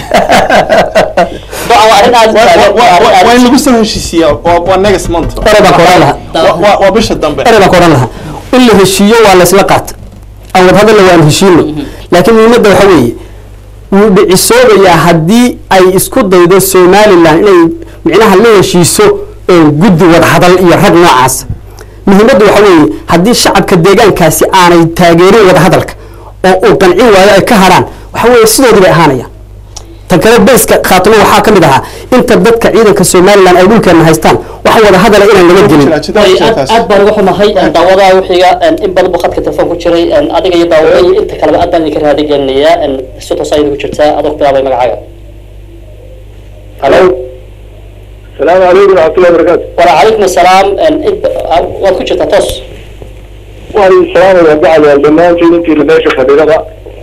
waa in lagu soo heshiisiyaa waa next month ere baan ka odhan lahaa waa bisha dambe ere baan ka odhan lahaa in la heshiiyo waa laysla qaata aan wadhadalla waan heshiino laakiin muhiimadda waxa weeye wuu dhicisoobayaa haddii ay isku daydo somaliland inay micnaha la heshiiso guddi wadahadal iyo rag noocaas muhiimaddu waxa weeye haddii shacabka deegaankaasi aanay taageerin wadahadalka oo uu qancin waayo ay ka hadhaan waxa weeye sidoodii bay ahaanayaan tan kale bayska khaatumo waxaa ka mid ahaa inta dadka ciidanka somalilan ay dhulkeena haystaan waxa wada hadala inaan laga gelin Way, aad aad baan uga xumahay daawadaha wixiga in badan buu khadka telefoon ku jiray adiga iyo daawada iyo inta kaleba aad baan idinka raadi gelinayaa si toos ayada ku jirtaa adoo ku bilaabay magacaaga halo السلام عليكم ورحمة الله وبركاته وعليكم السلام waad ku jirtaa toos وعليكم السلام ورحمة الله دمان intii la meesha fadhidaba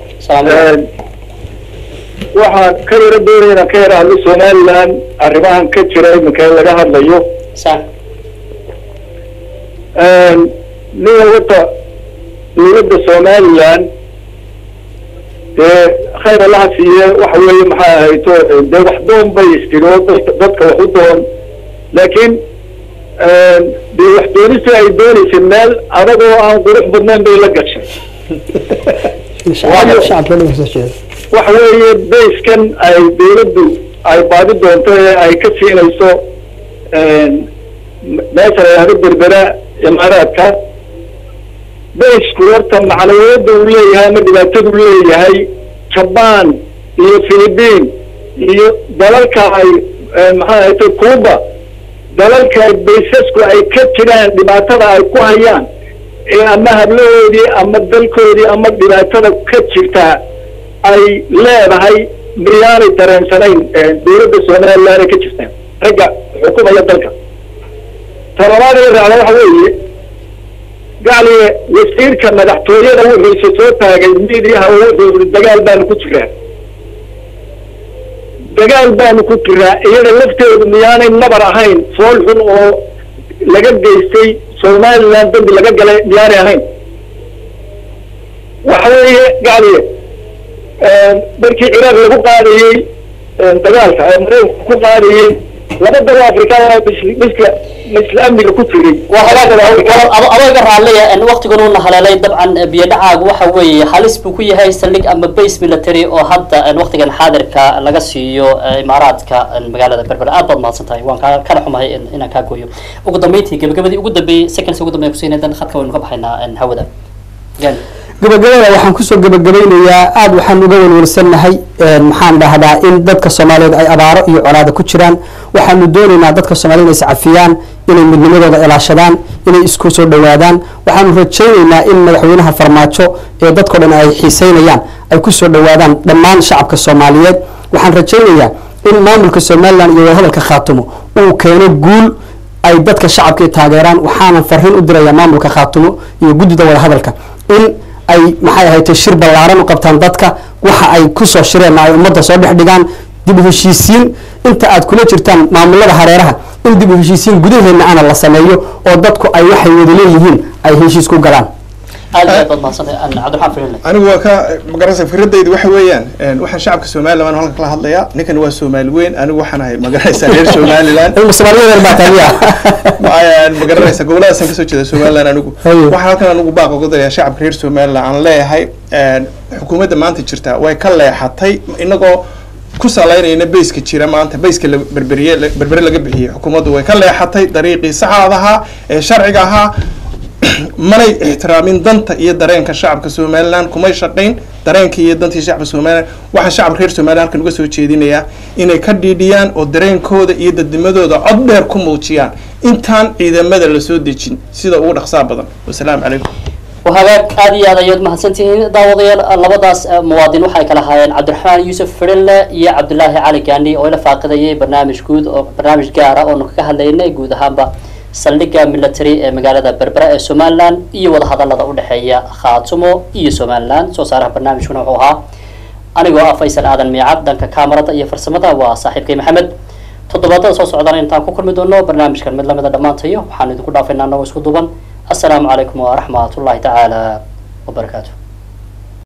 waxaan ka yara doonaynaa ka yara hadlo somaliland arrimahan ka jira iminka in laga hadlayo nin wata dowladda somaliland dee khayr allaha siiye waxa weeye maxay ahayto dee wax doon bay istiro dadka wax u doon laakiin dee wax doonista ay dooneysay meel adagoo aan qurux badnayn bay la gashay waxa weeye bayskan ay dawladdu ay baadi doonto ee ay ka siinayso meesha la yidhahdo berbera imaaraadka baysku horta macnawiyadda uu leeyahay ama dhibaatadu leeyahay jaban iyo philippine iyo dalalka ay maxaa ahayto cuba dalalka baysasku ay ka jiraan dhibaatada ay ku hayaan ee ama hablahoodii ama dalkoodii ama dhibaatada ka jirtaa ay leedahay miyaanay dareensanayn dawladda somaliland ay ka jirtaan ragga xukumaya dalka talabaad ee raacda waxa weeye gacliye wasiirka madaxtooyada wuxuuse soo taagay midiyaha oo wuxuu yiri dagaal baanu ku jiraa dagaal baanu ku jiraa iyada lafteedu miyaanay nabar ahayn fool xun oo laga geystay somaliland dambi laga galay miyaanay ahayn waxa weeye gacliye markii ciraaq lagu qaadayey dagaalka ee maraykanku ku qaadayey laba dalo afrikaan miska misla amniga ku jiray adooga raallaya waqtigan uuna haleelay dabcan biyo dhacaagu waxa weeye halis buu ku yahay saldhig ama base military oo hadda waqtigan xaadirka laga siiyo imaaraadka magaalada berbera aad baad mahadsan tahay waan kaa kana xumahay inaan kaa gooyo ugu dambeyntii gabagabadii ugu dambeeyey seconds ugu dambeya kusiinay dan khadka waynu ka baxaynaa hawada gabagabada waxaan kusoo gabagabaynayaa aada waxaan uga welwelsannahay maxaan dhahdaa in dadka soomaaliyeed ay abaaro iyo colaada ku jiraan waxaanu doonaynaa dadka soomaaliyed inay iscafiyaan inay midnimadooda ilaashadaan inay isku soo dhawaadaan waxaanu rajaynaynaa in madaxweynaha farmaajo ee dadkao dhan ay xiiseynayaan ay kusoo dhawaadaan dhammaan shacabka soomaaliyeed waxaan rajaynayaa in maamulka somalilan iyo wadahadalka khaatumo uu keeno guul ay dadka shacabka taageeraan waxaanan fariin u dirayaa maamulka khaatumo iyo guddida wadahadalka in ay maxay ahaytay shir ballaaran u qabtaan dadka waxa ay kusoo shireenna ay ummadda soo dhex dhigaan dib u heshiisiin inta aad kula jirtaan maamulada hareeraha in dib u heshiisiin gudaheenna ana la sameeyo oo dadku ay waxay wada leeyihiin ay heshiis ku galaan aad iyo aad baad mahadsantahay cabdiraxmaan firinle anigu waa ka magaranaysa fikradaydu waxa weeyaan waxaan shacabka somaliland baan halkan kala hadlayaa ninkan waa soomaali weyn anigu waxaan ahay magaranaysa reer somaliland magaranaysa goboladaasaan kasoo jeeda somaliland anigu waxaan halkan anigu baaq uga darayaa shacabka reer somaliland aan leeyahay xukuumadda maanta jirta way ka leexatay inagoo ku salaynayna bayska jira maanta bayska berberiye berbere laga bixiyey xukuumaddu way ka leexatay dariiqii saxaad ahaa ee sharciga ahaa manay ixtiraamin danta iyo dareenka shacabka somaliland kumay shaqayn dareenka iyo dantii shacabka somaliland waxaa shacabka reer somaliland halkan uga soo jeedinayaa inay ka dhiidhiyaan oo dareenkooda iyo dadnimadooda cod dheer ku muujiyaan intaan ciidamada lasoo dejin sida ugu dhaqsaa badan wasalaamu calaykum وهذاك هذه هذا يود محسنتين داوديال لبداس مواطن waxay kala hayeen Cabdiraxmaan Yusuf Fidelle iyo Cabdullaahi Cali Gaani oo la faaqidayay barnaamij guud oo barnaamij gaar ah oo ka hadlaynay guud ahaanba saldhigga military ee magaalada berbera ee somaliland iyo wada hadalada u dhexeeya khaatumo iyo somaliland soo saaraha barnaamijkuna wuxuu ahaa anigoo ah faysal aadan miicad dhanka kaamarada iyo farsamada waa saaxiibkay maxamed toddobaadada soo socdana intaan ku kulmi doono barnaamijkan mid lamida dhammaantayo waxaan idinku dhaafaynaa anagoo isku duuban السلام عليكم ورحمة الله تعالى وبركاته